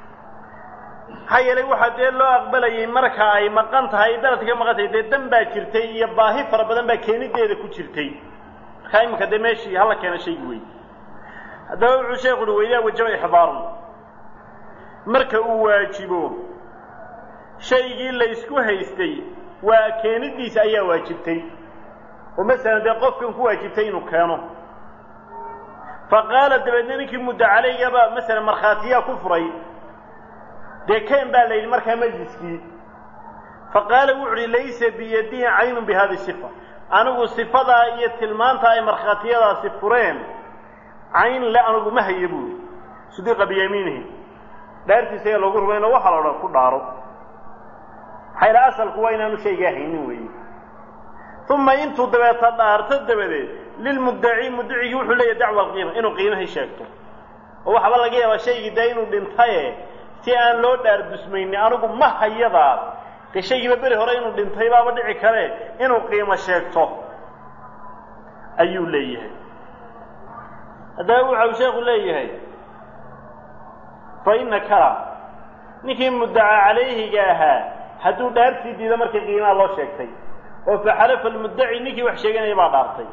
maxaa yeelay waxaa dee loo aqbalayay marka ay maqan tahay beledka ka maqan tahay dee dan baa jirtay iyo baahi fara badan baa keenideeda ku jirtay markaa iminka dee meeshii hala keena shaygi wey haddaba wuxuu sheekhu uhi waidaa wajaba ixdaarun marka uu waajibo shaygii laysku haystay waa keenidiisa ayaa waajibtay oo masalan dee qofkan ku waajibtay inuu keeno fa qaala dabeedna ninkii muddo calaygaba masalan markhaatiyaa ku furay dee keen baa la yidhi markaa majliskii fa qaala wuxu uhi laysa biyadihi caynun bi hadi sifa anigu sifadaa iyo tilmaanta ay markhaatiyadaasi fureen cayn le anigu ma haya buuri sudiqa biyamiinihi dhaartiisa ayaa loogu rumayno waxaa la odhan ku dhaaro maxayla asalku waa inaanu shaygaa haynin weeye uma intuu dabeeta dhaarto dabadeed lilmuddaci muddacigii wuxuu leeyahy dacwa alqiima inuu qiimahii sheegto oo waxaaba laga yaabaa shaygii dee inuu dhintaye si aan loo dhaar dusmaynin anigu ma hayadaas dee shaygiiba beri hore inuu dhintay baaba dhici kare inuu qiimo sheegto ayuu leeyahay haddaba waxa uu sheekhu leeyahay fa ina kala ninkii muddaca calayhiga ahaa hadduu dhaartii diido markii qiimaha loo sheegtay oo faxalafa almuddaci ninkii wax sheeganaya baa dhaartay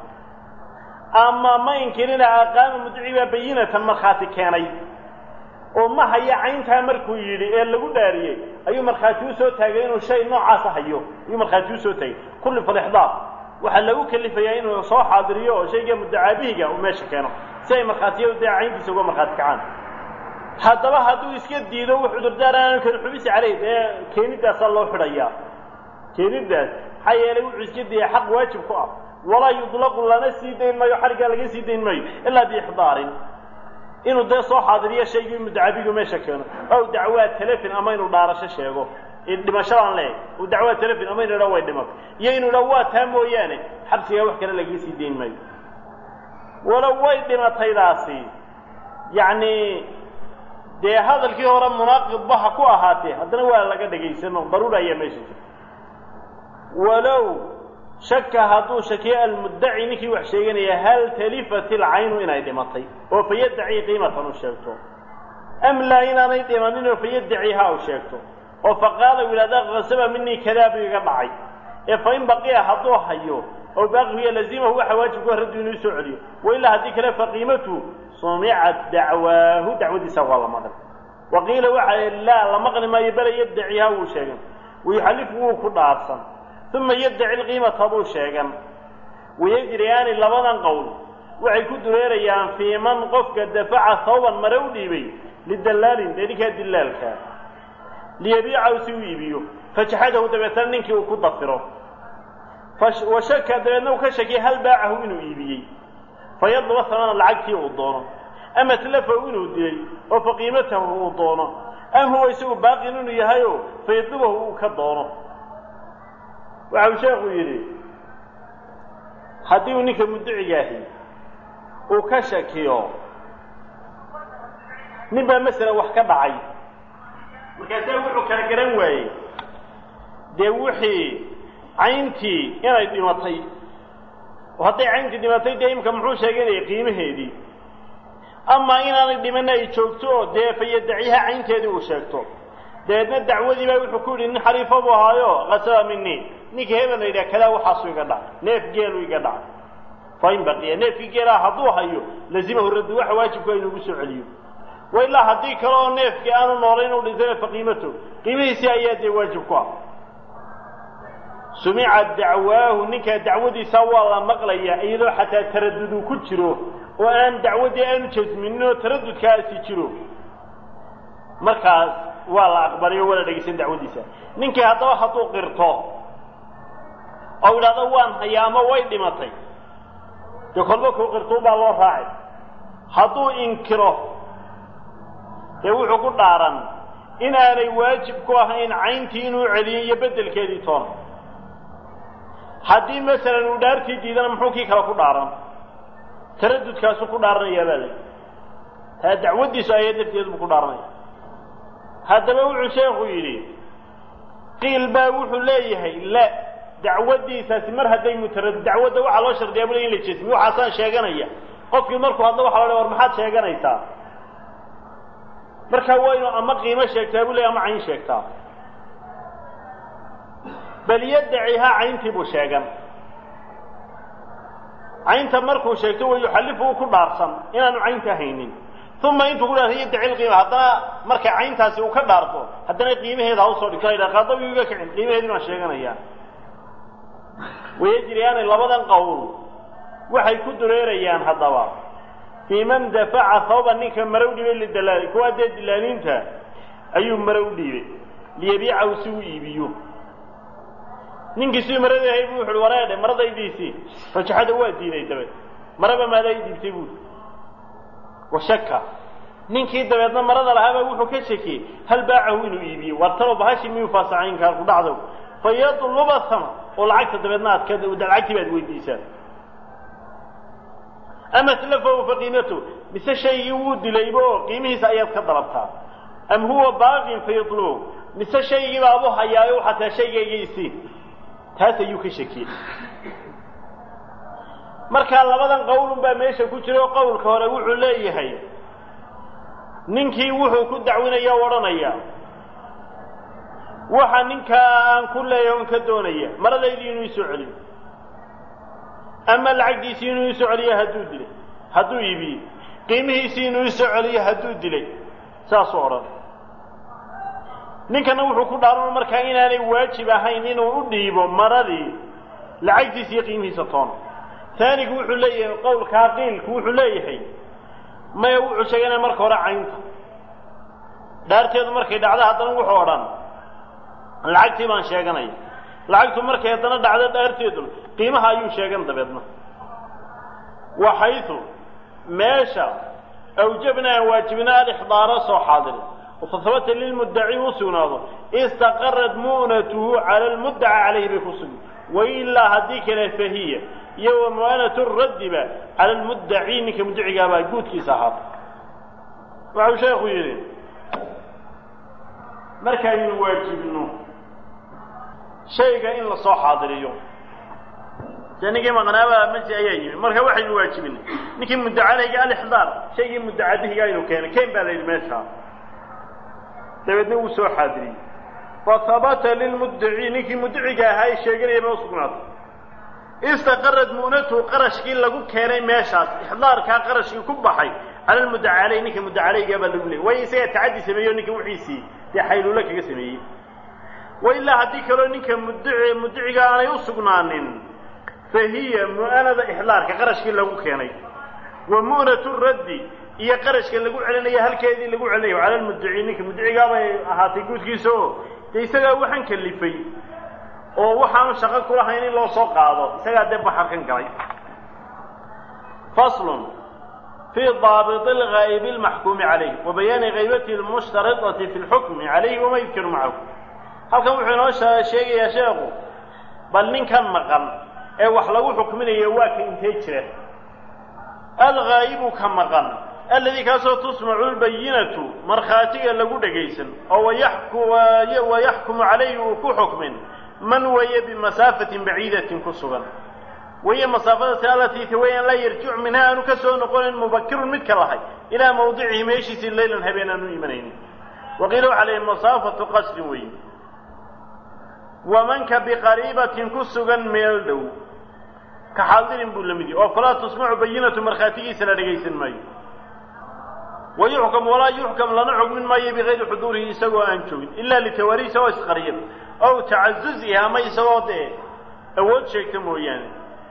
ama ma inkirina aqaama muddaci baa bayinatan markhaati keenay oo ma haya cayntaa markuu yidhi ee lagu dhaariyey ayuu markhaati u soo taagay inuu shay noocaasa hayo ayuu markhaati usoo taagay kullifa alixdaar waxaa lagu kelifayaa inuu soo xaadiriyo oo shayga muddacaabihiga uu meesha keeno si ay markhaatiyadu dee cayntiisa uga markhaati kacaan haddaba hadduu iska diido wux cudurdaar aanu karin xubisi caleyh dee keeniddaasaa loo xidhayaa keenidaas maxaa yeelay wuxuu iska diyay xaq waajib ku ah walaa yudlaqu lana sii dayn maayo xariggaa laga sii dayn maayo ilaa biixdaarin inuu dee soo xaadiriyo shaygii muddacabigu meesha keeno ow dacwaa telefin ama inuu dhaarasho sheego dhimashadaan leeg u dacwaa telefin ama inu idha way dhimato iyo inuu idha waa taa mooyaane xabsigaa wax kale lagaga sii dayn maayo walow way dhimataydaasi yacni dee hadalkii hore munaaqidba ha ku ahaatee haddana waa laga dhegaysano daruura ayaa meesha jirta walow shaka hadduu shakiyo almuddaci ninkii wax sheeganaya hal talifat ilcaynu inay dhimatay oo fayaddaci qiimatan u sheegto am laa inaanay dhimanin oo fayaddaciha u sheegto oo faqaala u yidhahda kasaba minii kadaa buu iga dhacay ee fa in baqiya hadduu hayo oo baaqiya lazimahu waxa waajibku raddu inuu soo celiyo wa ilaa haddii kale faqiimatu sumicat dacwaahu dacwadiisa waa la maqli wa qiila waxa laa la maqli maayo bale yaddaciha wuu sheegan wayuxallifu wuu ku dhaarsan uma yaddaci lqiimata buu sheegan wayajriyaani labadan qowl waxay ku dureerayaan fii man qofka dafaca hawban mare u dhiibay lidallaalin dee ninkaa dilaalkaa liyabiicahu si u iibiyo fajaxadahu dabeetana ninkii uu ku dafiro wa shaka dabeedna uu ka shakiyay hal baacahu inuu iibiyey fayadluba hamana lacagtii uu doono ama tlafahu inuu dilay oo faqiimatahu uu doono am huwa isagu baaqin inuu yahayo fayadlubahu uu ka doono waxa uu sheekhu yidhi haddii uu ninka mudducigaahi uu ka shakiyo nin baa masalan wax ka dhacay markaasaa wuxuu kala garan waayey dee wixii cayntii inay dhimatay oo hadday cayntii dhimatay dee imka muxuu sheeganayay qiimaheedii ama inaanay dhimanna ay joogto oo dee fayadaciha caynteedii uu sheegto dabeedna dacwadii baa wuxuu ku yidhi nin xariifo buu ahaayo kasaba mini ninka hebel la yidhaha kadaa waxaasu iga dhacay neef geelu iga dhacay fa in baqiya neefkii geelaha hadduu hayo lazimahu raddu waxa waajibku inugu soo celiyo wa ilaa haddii kale oo neefkii aanu noolayn u dhintana faqiimato qiimihiisii ayaa dee waajib ku ah sumica dacwaahu ninkaa dacwadiisa waa la maqlayaa iyadoo xataa taradudu ku jiro oo aan dacwaddii aanu jasminin oo taradudkaasi jiro markaas waa la aqbalayo waa la dhegaysan dacwadiisa ninkii haddaba hadduu qirto oo idhahdo waan hayaa ama way dhimatay dee kolba kuu qirtuu baa loo raacay hadduu inkiro dee wuxuu ku dhaaran inaanay waajib ku ahayn cayntii inuu celiyo iyo beddelkeedii toona haddii masalan uu dhaartii diidana muxuu kii kale ku dhaaran taradudkaasuu ku dhaaranayaa baa lay taa dacwaddiisu ayad lafteedu buu ku dhaaranaya haddaba wuxuu sheekhu yidhi qiil baa wuxuu leeyahay la dacwaddiisaasi mar hadday mutarad dacwadda waxaa loo shardiyaa bule in la jesmiyo waxaasaan sheeganaya qofkii markuu hadlo waxa lo war maxaad sheeganaysaa markaa waa inuu ama qiimo sheegtaa buu ley ama cayn sheegtaa bal yaddacihaa cayntii buu sheegan caynta markuu sheegto wa yuxallifu uu ku dhaarsan inaanu caynta haynin uma intuu ku dhaartay yaddaci lqiima haddana marka cayntaasi uu ka dhaarto haddana qiimaheeda ha usoo dhigto la yidhaha qaadawi iga kicin qiimaheedii baan sheeganayaa wayajriyaani labadan qowl waxay ku dureerayaan haddaba fii man dafaca hawba ninka mare u dhiibay lidalaali kuwaa dee dilaaliinta ayuu mare u dhiibay liyabiicahu si uu iibiyo ninkii sidii marada ahay bu wuxu uhi wareedhe maradaydiisii fajaxada waa diiday dabeed maraba maadaa i dhiibtay buuri washaka ninkii dabeedna marada lahaabaa wuxuu ka shakiyey hal baacahu inuu iibiyo waar talo bahashi miyuu faasacaynkaa ku dhacdo fa yadluba sama oo lacagta dabeedna aad ka lacagtii baad weydiisaa ama tlafahu faqiimatu mise shaygii wuu dilayba oo qiimihiisa ayaad ka dalabtaa am huwa baaqin fayadlubu mise shaygii baabu hayaayo waxaa taa shaygaygaisii taas ayuu ka shakiyey markaa labadan qowlun baa meesha ku jira oo qowlka hore wuxuu leeyahay ninkii wuxuu ku dacwinaya o odhanaya waxa ninkaa aan ku leeyahay on ka doonaya maradaydii inuu isoo celiyo ama lacagdiisii inuu isoo celiyo hadduu dilay hadduu iibiyey qiimihiisii inuu isoo celiyo hadduu dilay saasuu odhan ninkana wuxuu ku dhaaran markaa inaanay waajib ahayn inuu u dhiibo maradii lacagtiisa iyo qiimihiisa toona taanigu wuxuu leeyahay qowlkaa qiilku wuxuu leeyahay maya wuxuu sheeganaya marka hore caynta dhaarteedu markay dhacdo haddana wuxuu odhan lacagtii baan sheeganaya lacagtu markay haddana dhacdo dhaarteedu qiimaha ayuu sheegan dabeedna waxaytu meesha awjabna aan waajibna alixdaara soo xaadiri وفثبت للمدعي وسناده استقرت مؤنته على المدعى عليه بكسب وإلا هديك فهي يوم مؤنة الرد على المدعي إنك مدعي قابا قوت كي صحاب وعو شيخ يرين مركا يواجب إنه شيء إن لصو حاضر يوم لأنك ما غنابا مجي أيام مركا واحد يواجب إنه نكي مدعى عليه قال إحضار شيء مدعى به قال كان كيف بالي المشهر dabeedna wuu soo xaadiriyey fahabata lilmuddaci ninkii muddaciga ahaa ee sheeganaya ba usugnaatay istaqarad mu'natuhu qarashkii lagu keenay meeshaas ixdaarkaa qarashkii ku baxay cala lmuddaca caleyh ninka muddacalaygaa baa lagu leeyay waayo isagaa tacaddi sameeyo ninka wixiisii dee xayluulo kaga sameeyey wa ilaa haddii kaloo ninka muddaci muddaciga aanay u sugnaanin fa hiya mu'anada ixdaarka qarashkii lagu keenay wa mu'natu raddi iyo qarashka lagu celinayo halkeedii lagu celinayo cala lmuddaci ninka muddacigaabay ahaatay guudkiisa oo dee isagaa waxaan kalifay oo waxaanu shaqo kulahayn in loo soo qaado isagaa dee baxarkan galay faslun fii daabiti lgaa'ibi almaxkuumi calayh wa bayaani haybatihi almushtaridati fi lxukmi calayhi wama yudkiru macahu halkan wuxuu inoo sheegayaa sheekhu bal ninkan maqan ee wax lagu xukminayo waa ka intee jira alghaa'ibu ka maqan alladii kaasoo tusmacu lbayinatu markhaatiga lagu dhegaysan oo wayaxkumu calayhi uu ku xukmin man weeye bimasaafatin baciidatin ku sugan wahiya masaafadasi alatii tawayaan laa yarjicu minha aanu ka soo noqonayn mubakirun midka lahay ilaa mawdicihi meeshiisii leylan habeen aanu imanaynin waqiila waxaa leeyahy masaafatu qasrin weeye wamanka biqariibatin ku sugan meel dhow ka xaadirin buu la mid yahy oo falaa tusmacu bayinatu markhaatigiisa la dhegaysan maayo wayuxkam walaa yuxkam lana xugmin maayo bikayri xuduurihi isagoo aan joogin ila litawaari isagoo isqariya ow tacazuzihi ama isagoo dee awood sheegta mooyaane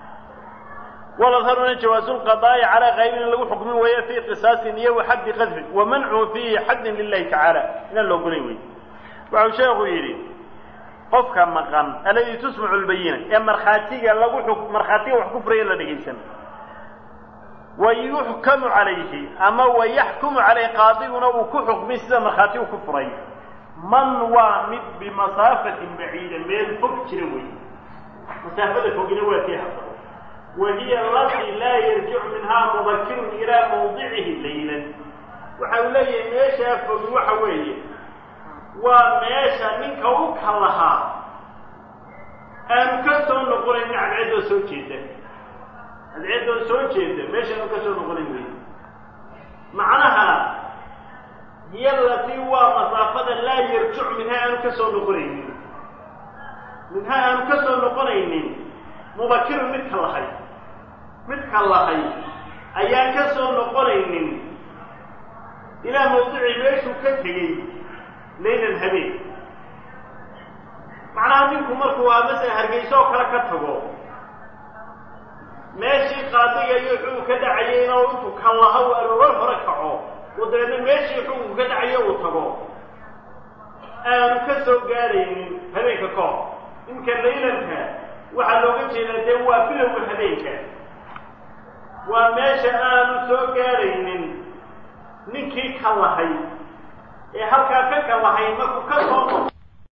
waladharuna jawaazu lqadaa'i calaa qaybin in lagu xukmin weeye fii qisaasin iyo wa xaddi qadfin wa mancuhu fiihi xaddin lilahi tacaala inaan la ogolayn wey waxau sheekhu yidhi qofka maqan alladii tusmacu lbayina ee markhaatiga lagu markhaatiga wax ku furaya la dhegaysan wayuxkamu calayhi ama wayaxkumu calayhi qaadiguna uu ku xukmay sida markhaatigu ku furay man waa mid bimasaafatin baciida meel fog jira wey masaafada fogina waa tii hadaba wahiya alatii laa yarjicu minhaa mubakirun ilaa mawdicihi laylan waxa uu leeyahay meeshaa fogi waxa weeye waa meesha ninka u ka lahaa aanu ka soo noqonayn cadceeddoo soo jeeda cadceeddoo soo jeeda meeshaanu ka soo noqonayn wey macnaha hiya alatii waa masaafada laa yarjicu minhaa aanu ka soo noqonaynin minhaa aanu ka soo noqonaynin mubakirun midka lahay midka lahay ayaan ka soo noqonaynin ilaa mawdicii meeshuu ka tegey laylan habeen macnaha ninku markuu waa masala hargeyso oo kale ka tago meeshii qaadiga iyo xukun ka dhacayeyna oo intuu ka laha uu aroor hore kaco oo dabeedna meeshii xukunku ka dhacayo uu tago aanu ka soo gaadhaynin habeenka ka hor inka laylanka waxaa looga jeedaa dee waa bilowga habeenka waa meesha aanu soo gaadhaynin ninkii ka lahay ee halkaa ka ka lahay markuu ka soo noqo